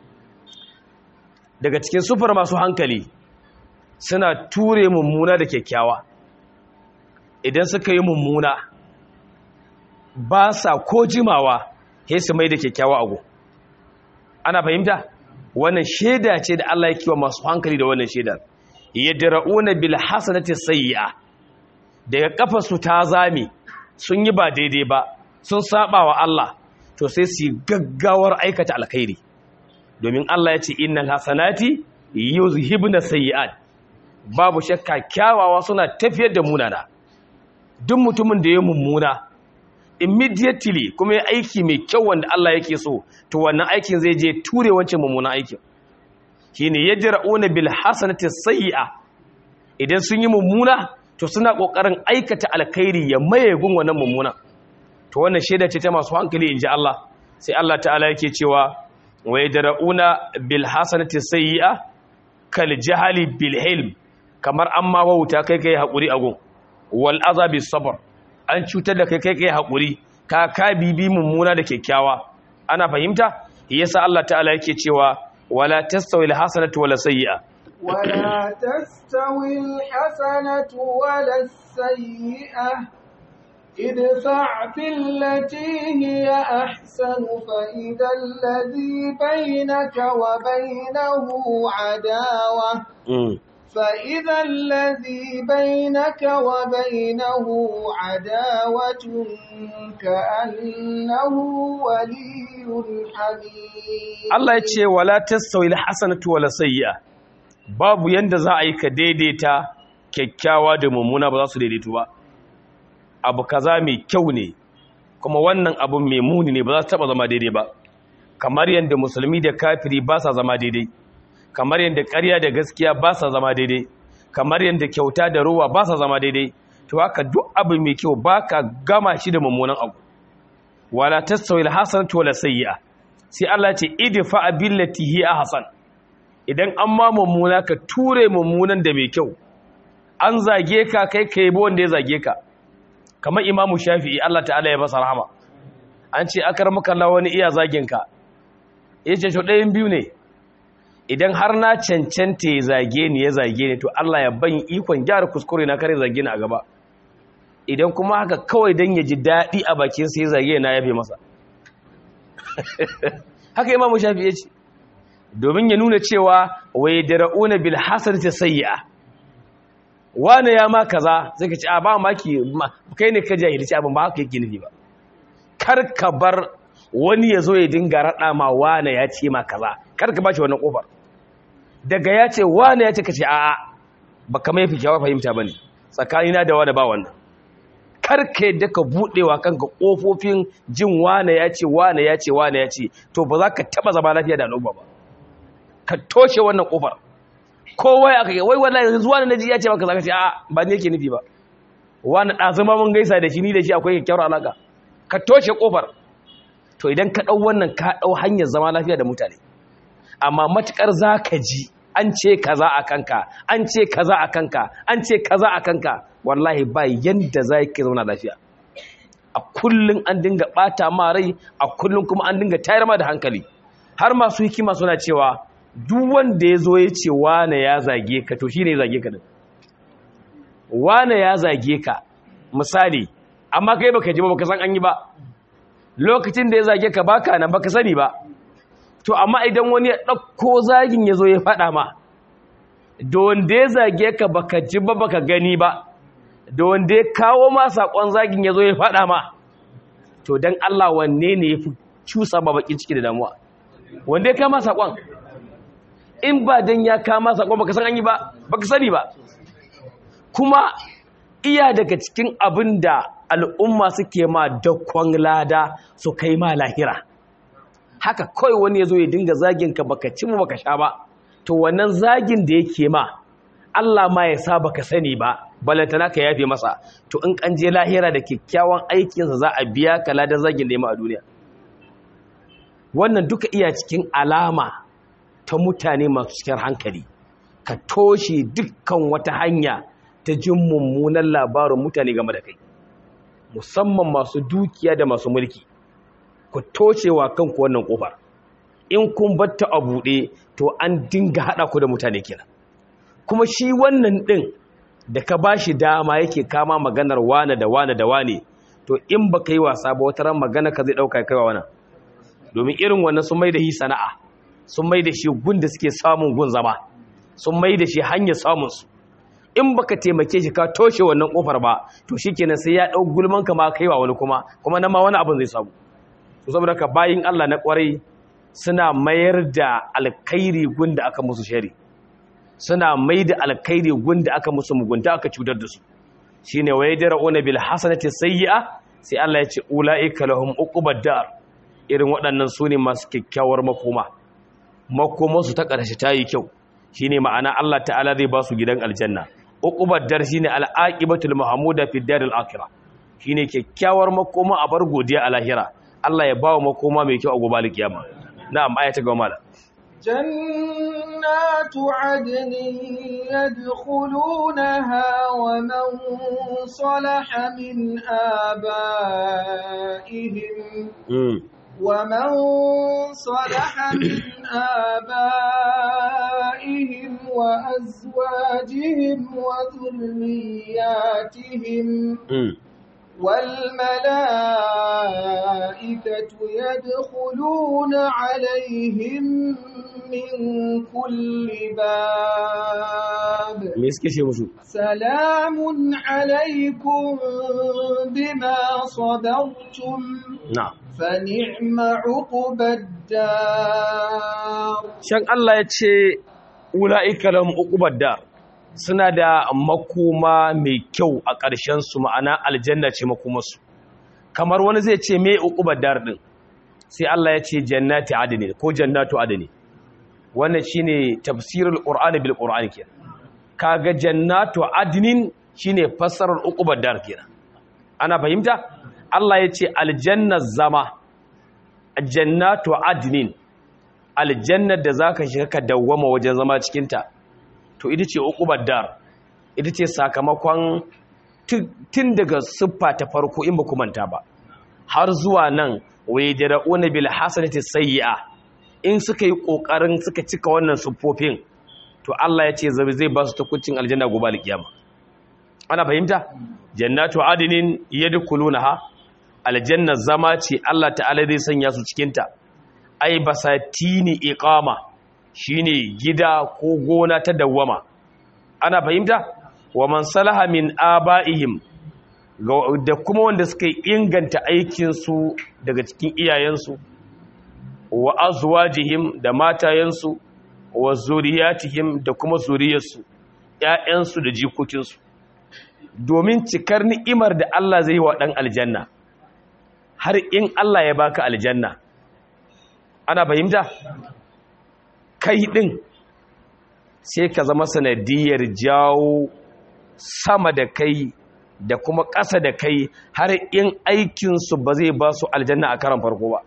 Speaker 2: daga cikin sufar masu hankali suna ture mummuna da kyakkyawa idan suka yi mummuna ba sa ko jimawa he su mai da kyakkyawa ago ana fahimta wannan shaida ce da Allah ya kiwa masu hankali da wannan shaidar yadra'una bil hasanati sayyi'a daga kafar su ta zame sun yi ba daidai ba sun saba wa Allah to sai su gaggawar aikata alkhairi domin Allah ya ce innal hasanati yuzhibuna sayyi'at babu shakka kyawawa suna tafiyar da munana duk mutumin da ya mummuna immediately kuma ya aiki mai kyau wanda Allah yake so to wannan aikin zai je ture wancan mummunan aikin shine yajra'una bil hasanati sayyi'a idan sun yi mummuna to suna kokarin aikata alkhairi ya maye gun wannan mummuna to wannan shaida ce ta masu hankali inji Allah sai Allah ta'ala yake cewa wa yajra'una bil hasanati sayyi'a kal jahali bil hilm kamar amma wauta kai kai hakuri agun wal azabi sabr an cutar da kai kai kai haƙuri ka ka bibi mummuna da kyakkyawa ana fahimta yasa Allah ta'ala yake cewa wala tastawi alhasanatu wala sayyi'a
Speaker 1: ولا تستوي الحسنة ولا السيئة ادفع بالتي هي أحسن فإذا الذي بينك وبينه عداوة فإذا الذي بينك وبينه عداوة كأنه ولي حميم
Speaker 2: Allah ya ce wala tastawi alhasanatu wala sayyi'a babu yanda za a yi ka daidaita kyakkyawa da mummuna ba za su daidaitu ba abu kaza mai kyau ne kuma wannan abu mai muni ne ba za su taba zama daidai ba kamar yanda musulmi da kafiri ba sa zama daidai kamar yadda ƙarya da gaskiya ba sa zama daidai kamar yadda kyauta da ruwa ba sa zama daidai to haka duk abu mai kyau ba ka gama shi da mummunan abu wala tastawi alhasanatu wala sayyi'a sai Allah ce idfa billati hi ahsan idan an ma mummuna ka ture mummunan da mai kyau an zage ka kai kai bo wanda ya zage ka kamar imamu shafi'i Allah ta'ala ya basa rahama an ce akar Allah wani iya zagin ka yace to ɗayan biyu ne idan har na cancanta ya zage ni ya zage ni to Allah ya ban ikon gyara kuskure na kare zage ni a gaba idan kuma haka kawai dan ya ji daɗi a bakin sa ya zage na yafe masa haka imamu shafi ya ce domin ya nuna cewa wai dara'una bil hasanati sayyi'a wani ya ma kaza sai ka ce a ba maki kai ne ka jahilci abin ba haka yake nufi ba kar ka bar wani ya zo ya dinga raɗa ma wane ya ce ma kaza kar ka ba shi wannan ƙofar daga ya ce wane ya ce ka ce a'a ba ka mai fi kyawar fahimta ba ne tsakanina da wane ba wannan kar ka yadda ka buɗewa kanka ƙofofin jin wane ya ce wane ya ce wane ya ce to ba za ka taɓa zama lafiya da al'umma ba ka toshe wannan ƙofar kowa ya kai wai wallahi yanzu wani naji ya ce maka zaka ce a'a ba ne yake nufi ba wani ɗazuma mun gaisa da shi ni da shi akwai kyakkyawar alaƙa ka toshe ƙofar to idan ka ɗau wannan ka ɗau hanyar zama lafiya da mutane amma matuƙar za ka ji an ce kaza a kanka an ce kaza a kanka an ce kaza a kanka wallahi ba yanda za ka zauna lafiya a kullum an dinga ɓata ma rai a kullum kuma an dinga tayar ma da hankali har masu hikima suna cewa duk wanda ya zo ya ce wane ya zage ka to shi ne ya zage ka din wane ya zage ka misali amma kai baka ji ba baka san an yi ba lokacin da ya zage ka baka nan baka sani ba to amma idan wani ya ɗauko zagin ya zo ya faɗa ma da wanda ya zage ka baka ji ba baka gani ba da wanda ya kawo ma saƙon zagin ya zo ya faɗa ma to don Allah wanne ne ya fi cusa ba bakin ciki da damuwa wanda ya kama saƙon in ba don ya kama saƙon baka san an yi ba baka sani ba kuma iya daga cikin abin da al'umma suke ma dakon lada su kai ma lahira haka kawai wani ya zo ya dinga zagin ka baka ci mu baka sha ba to wannan zagin da yake ma Allah ma ya sa baka sani ba balantana ka yafe masa to in kan je lahira da kyakkyawan aikinsa za a biya ka ladan zagin da a duniya wannan duka iya cikin alama ta mutane masu cikin hankali ka toshe dukkan wata hanya ta jin mummunan labarin mutane game da kai musamman masu dukiya da masu mulki ku toshewa kanku wannan kofar in kun batta a buɗe to an dinga haɗa ku da mutane kenan kuma shi wannan ɗin da ka ba shi dama yake kama maganar wane da wane da wane to in ba ka yi wasa ba wata ran magana ka zai ɗauka kaiwa wana domin irin wannan sun mai da shi sana'a sun mai da shi gun da suke samun gun zama sun mai da shi hanyar samunsu in baka taimake shi ka toshe wannan kofar ba to shikenan sai ya ɗau gulman ka ma kaiwa wani kuma kuma nan ma wani abin zai samu to saboda ka bayin Allah na kwarai suna mayar da alkhairi gun da aka musu shari suna mai da alkhairi gunda aka musu mugunta aka cutar da su shine waye jara'una bil hasanati sayyi'a sai Allah ya ce ulaika lahum uqubad dar irin waɗannan su ne masu kyakkyawar makoma makomar su ta ƙarshe ta yi kyau shine ma'ana Allah ta'ala zai ba su gidan aljanna uqubad dar shine al-aqibatul mahmuda fi daril akhirah shine kyakkyawar makoma a bar godiya a lahira Allah ya ba wa makoma mai kyau a gobe alkiyama na'am ayata ga mala
Speaker 1: جنات عدن يدخلونها ومن صلح من آبائهم ومن صلح من آبائهم وأزواجهم وذرياتهم والملائكة يدخلون عليهم من كل باب سلام عليكم بما صبرتم
Speaker 2: نعم
Speaker 1: فنعم عقب الدار
Speaker 2: شان الله يتشي أولئك لهم عقب الدار suna da makoma mai kyau a ƙarshensu ma'ana aljanna ce makomarsu kamar wani zai ce mai uqubar dar din sai Allah ya ce jannati adni ko jannatu adni wannan shine tafsirul qur'ani bil qur'ani kenan kaga jannatu adnin shine fassarar uqubar dar kenan ana fahimta Allah ya ce aljanna zama jannatu adnin aljannar da zaka shiga ka dawwama wajen zama cikin ta to ita ce uqubar dar ita ce sakamakon tun daga siffa ta farko in ba ku manta ba har zuwa nan wai jara'una bil hasanati sayyi'a in suka yi kokarin suka cika wannan siffofin to Allah ya ce zabi zai ba su takuncin aljanna gobe alkiyama ana fahimta jannatu adinin yadkhulunaha aljanna zama ce Allah ta'ala zai sanya su cikin ta ai basatini iqama shine gida ko gona ta dawwama ana fahimta wa man salaha min aba'ihim da kuma wanda suka inganta aikinsu daga cikin iyayensu wa azwajihim da matayensu wa zuriyatihim da kuma zuriyarsu ƴaƴansu da jikokinsu domin cikar ni'imar da Allah zai wa ɗan aljanna har in Allah ya baka aljanna ana fahimta kai ɗin sai ka zama sanadiyar jawo sama da kai da kuma ƙasa da kai har in aikinsu ba zai ba su aljanna a karan farko ba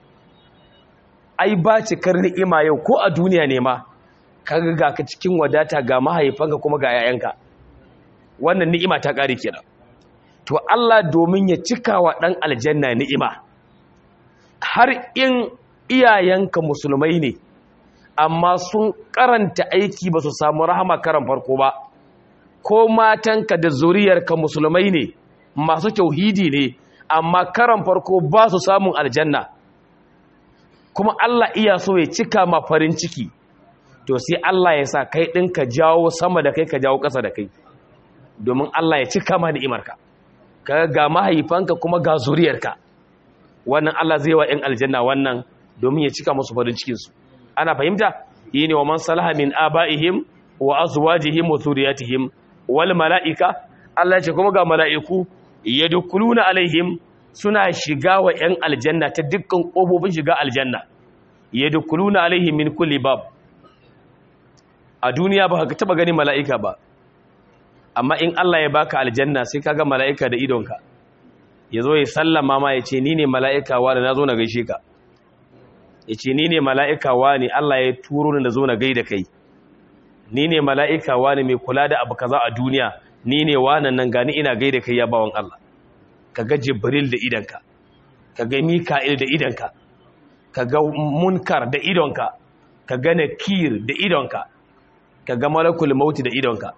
Speaker 2: ai ba cikar ni'ima yau ko a duniya ne ma kaga ga ka cikin wadata ga mahaifanka kuma ga 'ya'yanka wannan ni'ima ta ƙare kenan to Allah domin ya cika wa ɗan aljanna ni'ima har in iyayenka musulmai ne amma sun karanta aiki ba su samu rahama karan farko ba ko matanka da zuriyarka musulmai ne masu tauhidi ne amma karan farko ba su samun aljanna kuma Allah iya so ya cika ma farin ciki to sai Allah ya sa kai ɗin ka jawo sama da kai ka jawo ƙasa da kai domin Allah ya cika ma ni'imarka ka ga mahaifanka kuma ga zuriyarka wannan Allah zai wa 'yan aljanna wannan domin ya cika musu farin cikinsu ana fahimta yi ne wa man salaha min aba'ihim wa azwajihim wa zuriyatihim wal mala'ika Allah ce kuma ga mala'iku yadkhuluna alaihim suna shiga wa 'yan aljanna ta dukkan kofofin shiga aljanna yadkhuluna alaihim min kulli bab a duniya ba ka taba gani mala'ika ba amma in Allah ya baka aljanna sai kaga mala'ika da idonka ya zo ya sallama ma ya ce ni ne mala'ika wa da na zo na gaishe ka ya ce ni ne mala'ika wa ne Allah ya turo ni da zo na gaida kai ni ne mala'ika wa ne mai kula da abu kaza a duniya ni ne wanan nan gani ina gaida kai ya bawan Allah ka ga jibril da idanka ka ga mika'il da idanka ka ga munkar da idonka ka ga nakir da idonka ka ga malakul mauti da idonka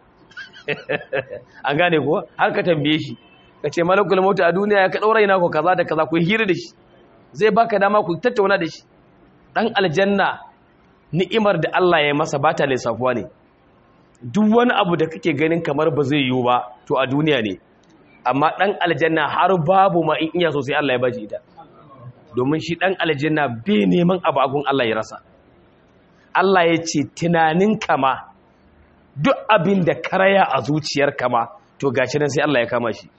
Speaker 2: an gane kuwa har ka tambaye shi ka ce malakul mauti a duniya ya ka ɗaura ina ko kaza da kaza ku hira da shi zai baka dama ku tattauna da shi ɗan aljanna ni'imar da Allah ya masa ba ta lissafuwa ne duk wani abu da kake ganin kamar ba zai yiwu ba to a duniya ne amma ɗan aljanna har babu ma in iya sosai Allah ya bashi ita domin shi ɗan aljanna bai neman abu agun Allah ya rasa Allah ya ce tunanin kama duk abin da karaya a zuciyar kama to gashi nan sai Allah ya kama shi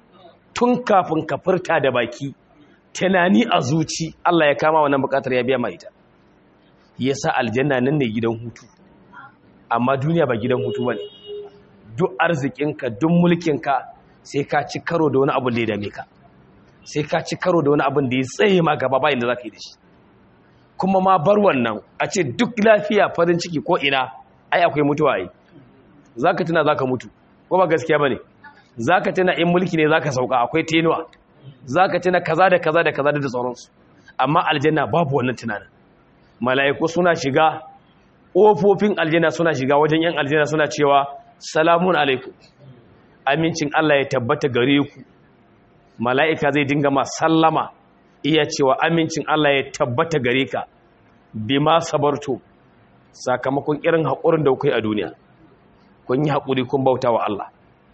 Speaker 2: tun kafin ka furta da baki tunani a zuci Allah ya kama wannan bukatar ya biya ma ita yasa aljanna nan ne gidan hutu amma duniya ba gidan hutu bane duk arzikinka duk mulkinka sai ka ci karo da wani abu da ya dame ka sai ka ci karo da wani abin da ya tsaye ma gaba bayan da za ka yi da shi kuma ma bar wannan a ce duk lafiya farin ciki ko ina ai akwai mutuwa yi za ka tuna za ka mutu ko ba gaskiya ba ne za ka tuna in mulki ne za ka sauka akwai tenuwa za ka tuna kaza da kaza da kaza da sauransu amma aljanna babu wannan tunanin mala'iku suna shiga ƙofofin aljanna suna shiga wajen yan aljanna suna cewa salamun alaikum amincin Allah ya tabbata gare ku mala'ika zai dinga ma sallama iya cewa amincin Allah ya tabbata gare ka bima sabarto sakamakon irin haƙurin da kuka yi a duniya kun yi haƙuri kun bauta wa Allah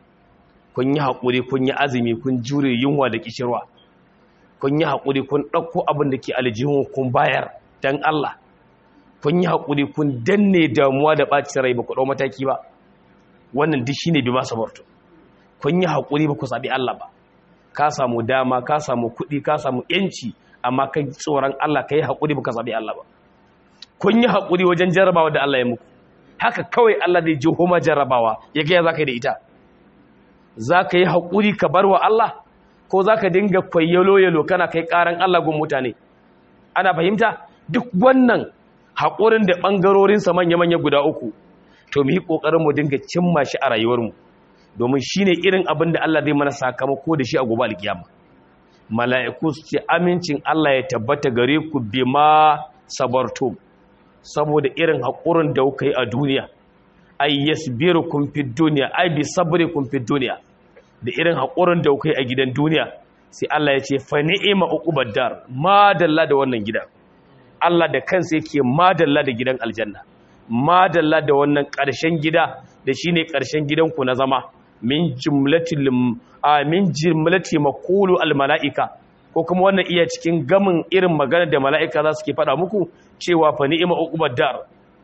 Speaker 2: kun yi haƙuri kun yi azumi kun jure yunwa da kishirwa kun yi haƙuri kun ɗauko abin da ke aljihun kun bayar don Allah kun yi haƙuri kun danne damuwa da ɓacin rai ba ku ɗau mataki ba wannan duk shine bima sabarto kun yi haƙuri ba ku saɓi Allah ba ka samu dama ka samu kuɗi ka samu ‘yanci amma kai tsoron Allah ka yi haƙuri ba ka saɓi Allah ba kun yi haƙuri wajen jarrabawa da Allah ya muku haka kawai Allah zai ji homa jarrabawa ya gaya za ka yi da ita za ka yi haƙuri ka bar wa Allah ko za ka dinga kwayyalo-yalo kana kai ƙaran Allah gun mutane ana fahimta duk wannan haƙurin da ɓangarorinsa manya-manya guda uku to mu yi ƙoƙarin mu dinga cimma shi a rayuwarmu domin shi ne irin abin da Allah zai mana sakamako da shi a gobe alkiyama mala'iku su ce amincin Allah ya tabbata gare ku bima sabartum saboda irin haƙurin da kuka yi a duniya ay yasbirukum fid dunya ay bi sabrikum fid dunya da irin haƙurin da kuka yi a gidan duniya sai Allah ya ce fa ni'ma uqubad dar madalla da wannan gidan Allah da kansa yake madalla da gidan aljanna madalla da wannan ƙarshen gida da shine ƙarshen gidanku na zama min jumlatil min jumlati maqulu al malaika ko kuma wannan iya cikin gamin irin magana da malaika za su ke faɗa muku cewa fa ni'ma uqubad dar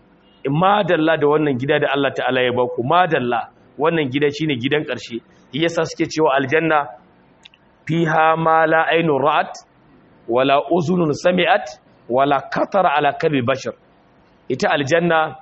Speaker 2: madalla da wannan gida da Allah ta'ala ya baku madalla wannan gida shine gidan ƙarshe yasa suke cewa aljanna fiha ma la aynun ra'at wala uzunun sami'at wala katara ala kalbi bashar ita aljanna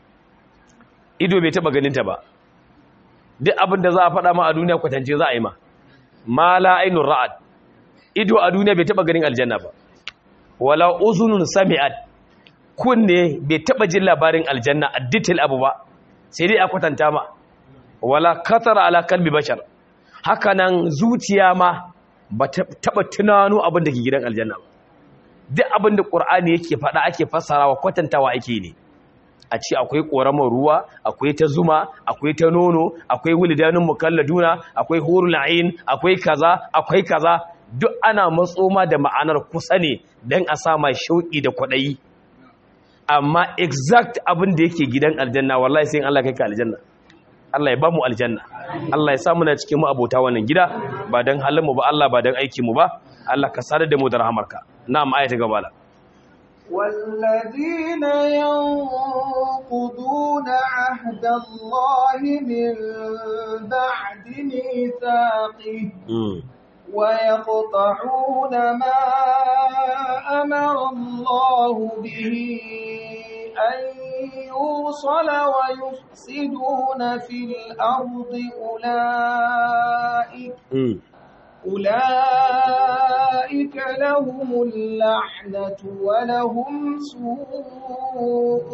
Speaker 2: ido bai taba ganin ta ba duk abin da za a faɗa ma a duniya kwatance za a yi ma ma la ainun ra'ad ido a duniya bai taba ganin aljanna ba wala uzunun sami'at kunne bai taba jin labarin aljanna a detail abu ba sai dai a kwatanta ma wala katara ala kalbi bashar haka nan zuciya ma ba taba tunano abin da ke gidan aljanna ba duk abin da ƙur'ani yake faɗa ake fassarawa kwatantawa ake ne a ce akwai ƙoramar ruwa akwai ta zuma akwai ta nono akwai wulidanin mukalladuna akwai hurul ain akwai kaza akwai kaza duk ana matsoma da ma'anar kusa ne don a sa mai shauƙi da kwaɗayi amma exact abin da yake gidan aljanna wallahi sai Allah kai ka aljanna Allah ya ba mu aljanna Allah ya sa muna cikin mu abota wannan gida ba don halin mu ba Allah ba don aikin mu ba Allah ka sadar da mu da rahamarka na'am ayata gaba la
Speaker 1: والذين ينقضون عهد الله من بعد ميثاقه ويقطعون ما أمر الله به أن يوصل ويفسدون في الأرض أولئك أولئك لهم اللعنة ولهم سوء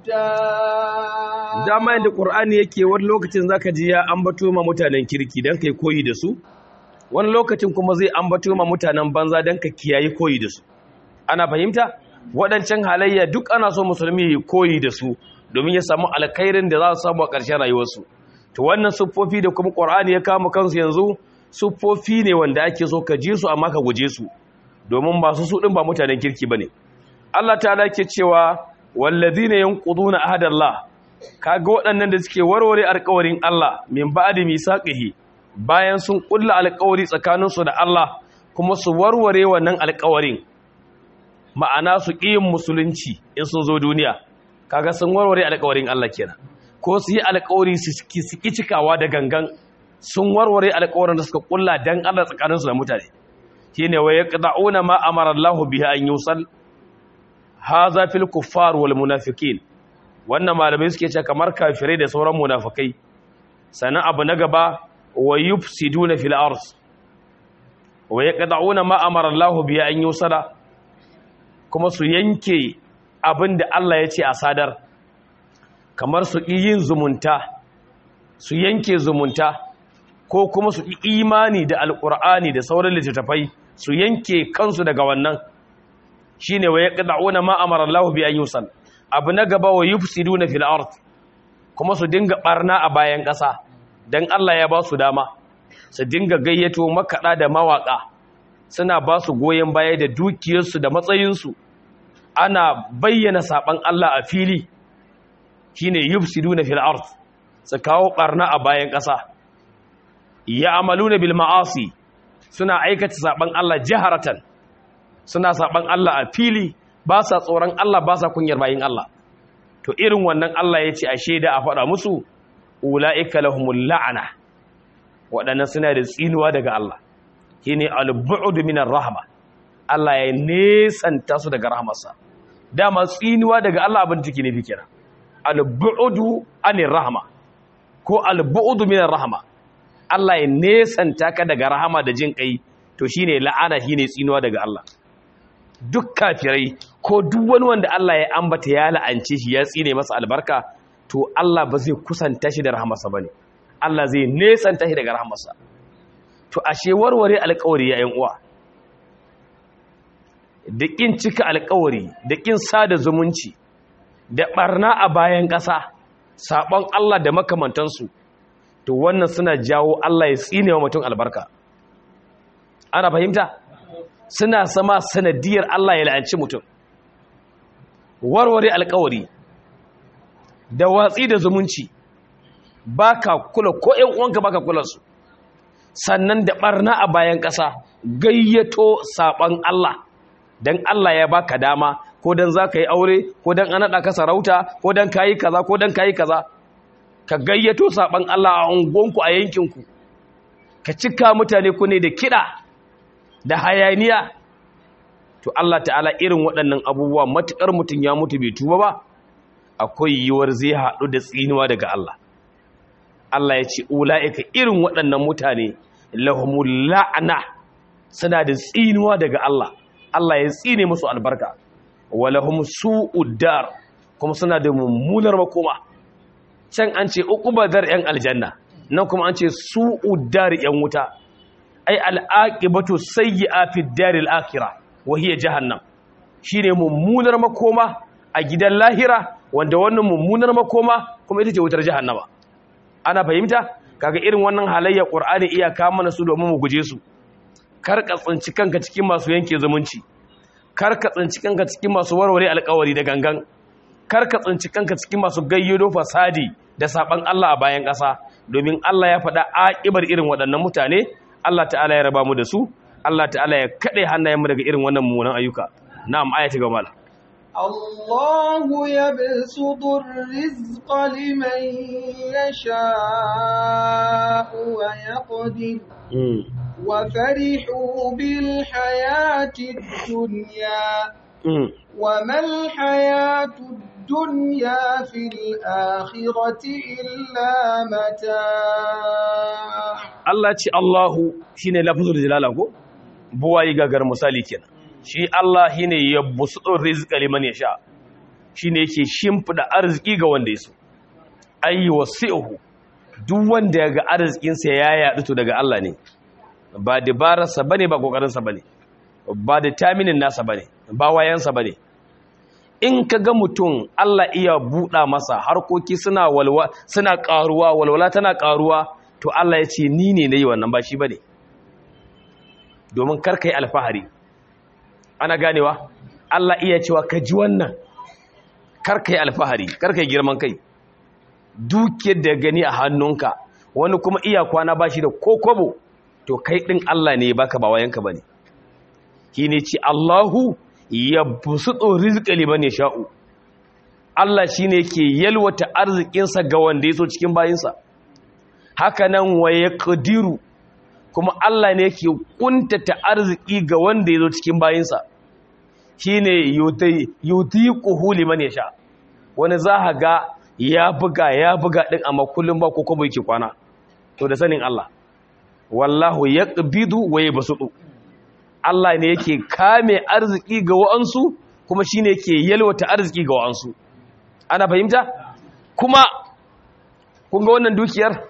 Speaker 1: الدار
Speaker 2: dama yadda Qur'ani yake wani lokacin zaka ji ya ambato ma mutanen kirki dan kai koyi da su wani lokacin kuma zai ambato ma mutanen banza dan ka kiyaye koyi da su ana fahimta waɗancan halayya duk ana so musulmi ya koyi da su domin ya samu alkhairin da za su samu a ƙarshen rayuwarsu to wannan siffofi da kuma Qur'ani ya kama kansu yanzu siffofi ne wanda ake so ka ji su amma ka guje su domin masu su din ba mutanen kirki bane Allah ta'ala ke cewa wallazina yanquduna ahadallah kaga waɗannan da suke warware alƙawarin Allah min ba'di misaqihi bayan sun kulla alƙawari tsakaninsu da Allah kuma su warware wannan alƙawarin ma'ana su ƙiyin musulunci in sun zo duniya kaga sun warware alƙawarin Allah kenan ko su yi alƙawari su ki cikawa da gangan sun warware alƙawarin da suka kulla dan Allah tsakaninsu da mutane shine wa yaqda'una ma amara Allah bihi an yusal haza fil kuffar wal munafiqin wannan malamai suke cewa kamar kafirai da sauran munafikai sannan abu na gaba wa yufsiduna fil ard wa yaqda'una ma amara Allah bihi an yusala kuma su yanke abinda Allah ya ce a sadar kamar su yin zumunta su yanke zumunta ko kuma su imani da alqur'ani da sauran littattafai su yanke kansu daga wannan shine wa yaqda'una ma amara Allah bi an yusal abu na gaba wa yufsiduna fil ard kuma su dinga barna a bayan ƙasa dan Allah ya ba su dama su dinga gayyato makada da mawaka suna ba su goyen baya da dukiyarsu da matsayinsu ana bayyana saban Allah a fili shine yufsiduna fil ard su kawo barna a bayan ƙasa ya'maluna bil ma'asi suna aikata saban Allah jaharatan suna saban Allah a fili ba sa tsoron Allah ba sa kunyar bayin Allah to irin wannan Allah ya ce a shaida a faɗa musu ula'ika lahumul la'ana waɗannan suna da tsinuwa daga Allah shine al-bu'd minar rahma Allah ya nesanta su daga rahmarsa dama tsinuwa daga Allah abin take ne fikira al-bu'd anir rahma ko al-bu'd minar rahma Allah ya nesanta ka daga rahama da jin kai to shine la'ana shine tsinuwa daga Allah duk kafirai ko duk wani wanda Allah ya ambata ya la'ance shi ya tsine masa albarka to Allah ba zai kusanta shi da rahamarsa bane Allah zai nesanta shi daga rahamarsa to ashe warware alƙawari ya uwa da kin cika alƙawari da kin sada zumunci da barna a bayan ƙasa sabon Allah da makamantansu to wannan suna jawo Allah ya tsine wa mutum albarka ana fahimta suna sama sanadiyar Allah ya la'anci mutum warware alkawari da watsi da zumunci baka kula ko ƴan uwanka baka kula su sannan da barna a bayan ƙasa gayyato saban Allah dan Allah ya baka dama ko dan zaka yi aure ko dan an nada ka sarauta ko dan kayi kaza ko dan kayi kaza ka gayyato saban Allah a ungonku a yankinku ka cika mutane ku ne da kiɗa da hayaniya to Allah ta'ala irin waɗannan abubuwa matuƙar mutum ya mutu bai tuba ba akwai yiwuwar zai haɗu da tsinuwa daga Allah Allah ya ce ula'ika irin waɗannan mutane lahumul la'ana suna da tsinuwa daga Allah Allah ya tsine musu albarka wa lahum su'ud dar kuma suna da mummunar makoma can an ce uqubadar yan aljanna nan kuma an ce su'ud dar yan wuta ai al'aqibatu sayyi'a fi daril akhirah wa hiya jahannam shine mummunar makoma a gidan lahira wanda wannan mummunar makoma kuma ita ce wutar jahannama ana fahimta kaga irin wannan halayya qur'ani iya ka mana su domin mu guje su kar ka tsinci kanka cikin masu yanke zumunci kar ka tsinci kanka cikin masu warware alƙawari da gangan kar ka tsinci kanka cikin masu gayyodo fasadi da saban Allah a bayan ƙasa domin Allah ya faɗa aƙibar irin waɗannan mutane Allah ta'ala ya raba mu da su Allah ta'ala ya kaɗe hannayenmu daga irin wannan mummunan ayyuka na'am ayati ga mal
Speaker 1: الله يبسط الرزق لمن يشاء ويقدر وفرحوا بالحياة الدنيا وما الحياة الدنيا في الآخرة إلا متاع
Speaker 2: Allah ce Allahu shine lafzul jalala ko buwayi gagar misali kenan shi Allah shine yabsutu rizqa liman yasha shine yake shimfida arziki ga wanda yaso ayi wasi'uhu duk wanda ya ga arzikin sa ya yadu to daga Allah ne ba dabararsa bane ba kokarin sa bane ba da taminin nasa bane ba wayansa bane in ka ga mutum Allah iya buɗa masa harkoki suna walwa suna ƙaruwa walwala tana ƙaruwa to Allah ya ce ni ne na yi wannan ba shi ba ne domin karka yi alfahari ana ganewa Allah iya cewa ka ji wannan karka yi alfahari karka yi girman kai dukiyar da gani a hannunka wani kuma iya kwana ba shi da kokobo to kai ɗin Allah ne baka ba wayanka ba ne shi ne ce Allahu ya busuɗo rizƙa liman ya sha'u Allah shi ne ke yalwata arzikinsa ga wanda ya so cikin bayinsa haka nan waye ƙadiru kuma Allah ne ke ƙuntata arziki ga wanda ya zo cikin bayinsa shi ne yuti ƙuhu liman ya sha wani za a ga ya buga ya buga ɗin amma kullum ba ko kuma yake kwana to da sanin Allah wallahu ya ƙabidu waye basuɗu Allah ne yake kame arziki ga wa'ansu kuma shi ne yake yalwata arziki ga wa'ansu ana fahimta kuma kun ga wannan dukiyar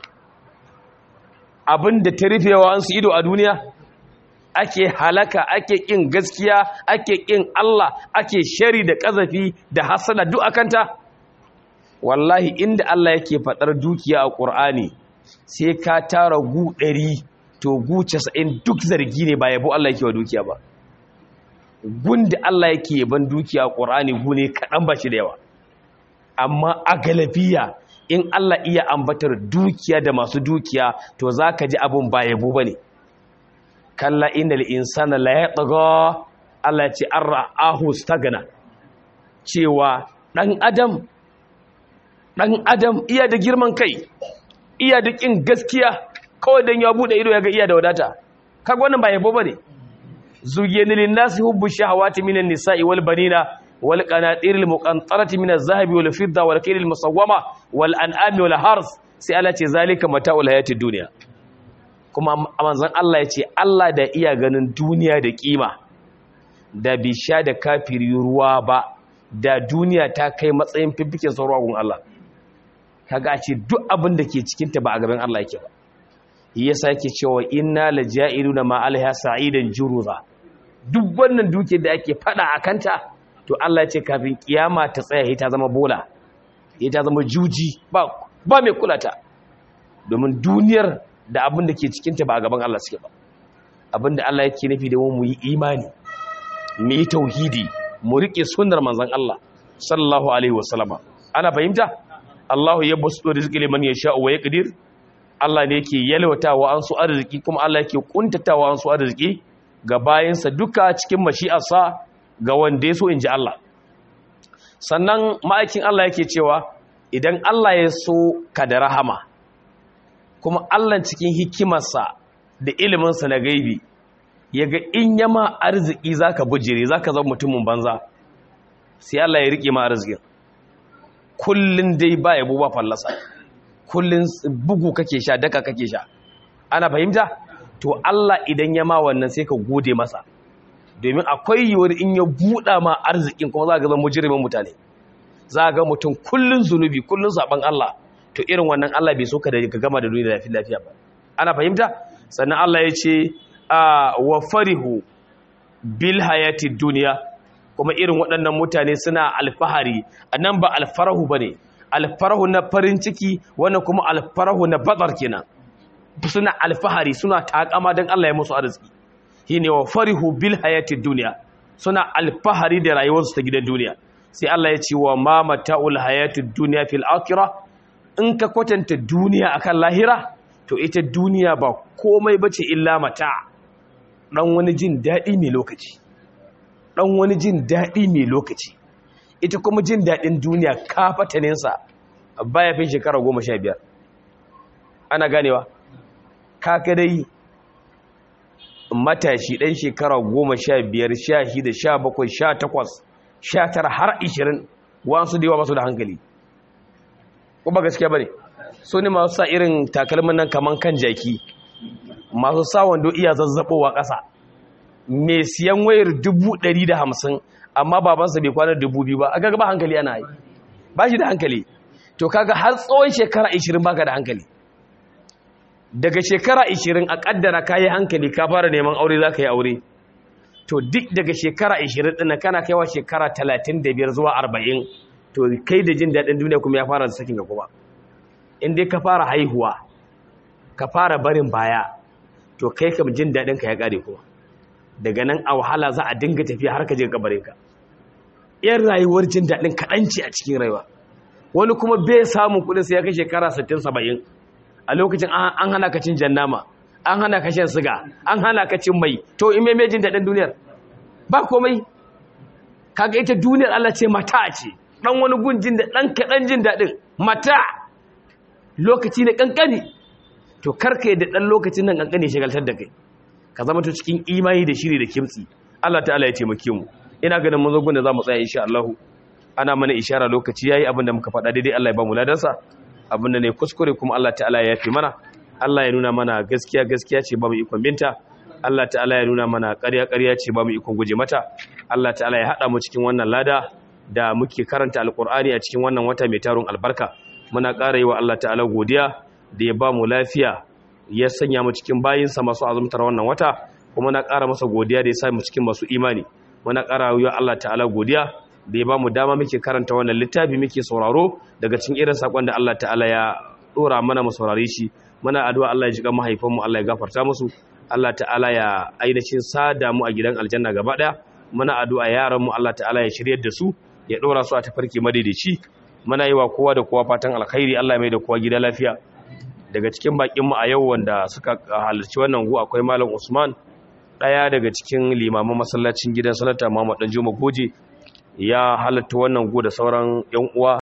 Speaker 2: abin da ta rufe wa'ansu ido a duniya ake halaka ake ƙin gaskiya ake ƙin Allah ake shari da ƙazafi da hasada duk akanta wallahi inda Allah yake faɗar dukiya a ƙur'ani sai ka tara gu ɗari to gu casa'in duk zargi ne ba yabo Allah yake wa dukiya ba gunda Allah yake yaban dukiya a ƙur'ani gu ne kaɗan ba shi da yawa amma a galabiya in Allah iya ambatar dukiya da masu dukiya to za ka ji abin ba yabo ba ne kalla inda insana la ya ɗaga Allah ce an ra'ahu stagana cewa ɗan adam ɗan adam iya da girman kai iya da ƙin gaskiya kawai don ya buɗe ido ya ga iya da wadata kaga wannan ba yabo ba ne zugiyani linnasi hubbu shahawati minan nisa'i wal banina wal qanatir al muqantarati min az-zahabi wal fidda wal kayl al musawwama wal an'ami wal hars sai Allah ce zalika mata'ul hayatid dunya kuma manzon Allah ya ce Allah da iya ganin duniya da kima da bi sha da kafiri ruwa ba da duniya ta kai matsayin fiffiken sauran gun Allah kaga a ce duk abin da ke cikin ta ba a gaban Allah yake ba yasa yake cewa inna laja'iluna ma alaiha sa'idan juruza duk wannan duke da ake fada akanta to Allah ya ce kafin kiyama ta tsaya ta zama bola ta zama juji ba ba mai kulata domin duniyar da abin da ke cikinta ba a gaban Allah suke ba abin da Allah yake nufi da mu yi imani mu yi tauhidi mu rike sunnar manzon Allah sallallahu alaihi wasallama ana fahimta Allahu ya basu rizqi liman yasha wa yaqdir Allah ne yake yalwatawa an su arziki kuma Allah yake kuntatawa an su arziki ga bayansa duka cikin mashi'arsa ga wanda ya so in ji Allah sannan ma'aikin Allah yake cewa idan Allah ya so ka da rahama kuma Allah cikin hikimarsa da iliminsa na gaibi ya ga in yama arziki za ka bujire za ka zama mutumin banza sai Allah ya riƙe ma arzikin kullum dai ba yabo ba fallasa kullum bugu kake sha daka kake sha ana fahimta to Allah idan ya ma wannan sai ka gode masa domin akwai yiwuwar in ya buɗa ma arzikin kuma za ka zama mujirimin mutane za ga mutum kullun zunubi kullun saban Allah to irin wannan Allah bai so ka da ka gama da duniya lafiya lafiya ba ana fahimta sannan Allah ya ce a wa farihu bil hayati dunya kuma irin waɗannan mutane suna alfahari anan ba alfarahu bane alfarahu na farin ciki wannan kuma alfarahu na badar kenan suna alfahari suna takama dan Allah ya musu arziki shine wa farihu bil hayati dunya suna alfahari da rayuwarsu ta gidan duniya sai Allah ya ce wa ma mata'ul hayatid dunya fil akhirah in ka kwatanta duniya akan lahira to ita duniya ba komai bace illa mata dan wani jin dadi mai lokaci dan wani jin dadi mai lokaci ita kuma jin dadin duniya kafatanin sa baya fin shekara 15 ana ganewa kaka dai matashi ɗan shekara goma sha biyar sha shida sha bakwai sha takwas sha tara har ishirin wasu da yawa ba su da hankali ko ba gaskiya bane so ne masu sa irin takalmin nan kaman kan jaki masu sa wando iya zazzabowa ƙasa mai siyan wayar dubu ɗari da hamsin amma babansa bai kwanar dubu biyu ba a gaga ba hankali ana yi ba shi da hankali to kaga har tsawon shekara ishirin baka da hankali daga shekara ishirin a ƙaddara ka yi hankali ka fara neman aure za ka yi aure to duk daga shekara ishirin ɗin kana kaiwa shekara talatin da biyar zuwa arba'in to kai da jin daɗin duniya kuma ya fara da sakin ga kuma in dai ka fara haihuwa ka fara barin baya to kai kam jin daɗin ka ya ƙare kuma daga nan a wahala za a dinga tafiya har ka je kabarin ka yan rayuwar jin daɗin kaɗanci a cikin rayuwa wani kuma bai samun kuɗin sai ya kai shekara sittin saba'in a lokacin an hana ka cin jannama an hana ka shan siga an hana ka cin mai to in mai jin daɗin duniyar ba komai kaga ita duniyar Allah ce mata ce dan wani gun jin da dan kaɗan jin daɗin mata lokaci ne kankani to karka yadda dan lokacin nan kankani shagaltar da kai ka zama to cikin imani da shiri da kimtsi Allah ta'ala ya taimake mu ina ganin mun zo gun da zamu tsaya insha Allah ana mana ishara lokaci yayi abinda muka faɗa daidai Allah ya ba mu ladansa abinda ne kuskure kuma Allah ta'ala ya yafi mana Allah ya nuna mana gaskiya gaskiya ce ba mu ikon binta Allah ta'ala ya nuna mana ƙarya ƙarya ce ba mu ikon guje mata Allah ta'ala ya haɗa mu cikin wannan lada da muke karanta alƙur'ani a cikin wannan wata mai tarun albarka muna ƙara yi wa Allah ta'ala godiya da ya ba mu lafiya ya sanya mu cikin bayinsa masu azumtar wannan wata kuma na ƙara masa godiya da ya sa mu cikin masu imani muna ƙara yi wa Allah ta'ala godiya da ya ba mu dama muke karanta wannan littafi muke sauraro daga cikin irin sakon da Allah ta'ala ya dora mana mu saurare shi muna addu'a Allah ya jiga mahaifanmu Allah ya gafarta musu Allah ta'ala ya ainihin sada mu a gidan aljanna gaba daya muna addu'a yaran mu Allah ta'ala ya shiryar da su ya dora su a tafarki madaidaici muna yi wa kowa da kowa fatan alkhairi Allah mai da kowa gida lafiya daga cikin bakin mu a yau wanda suka halarci wannan gu akwai malam Usman daya daga cikin limaman masallacin gidan sanata Muhammad Danjuma Goje ya halatta wannan gu da sauran yan uwa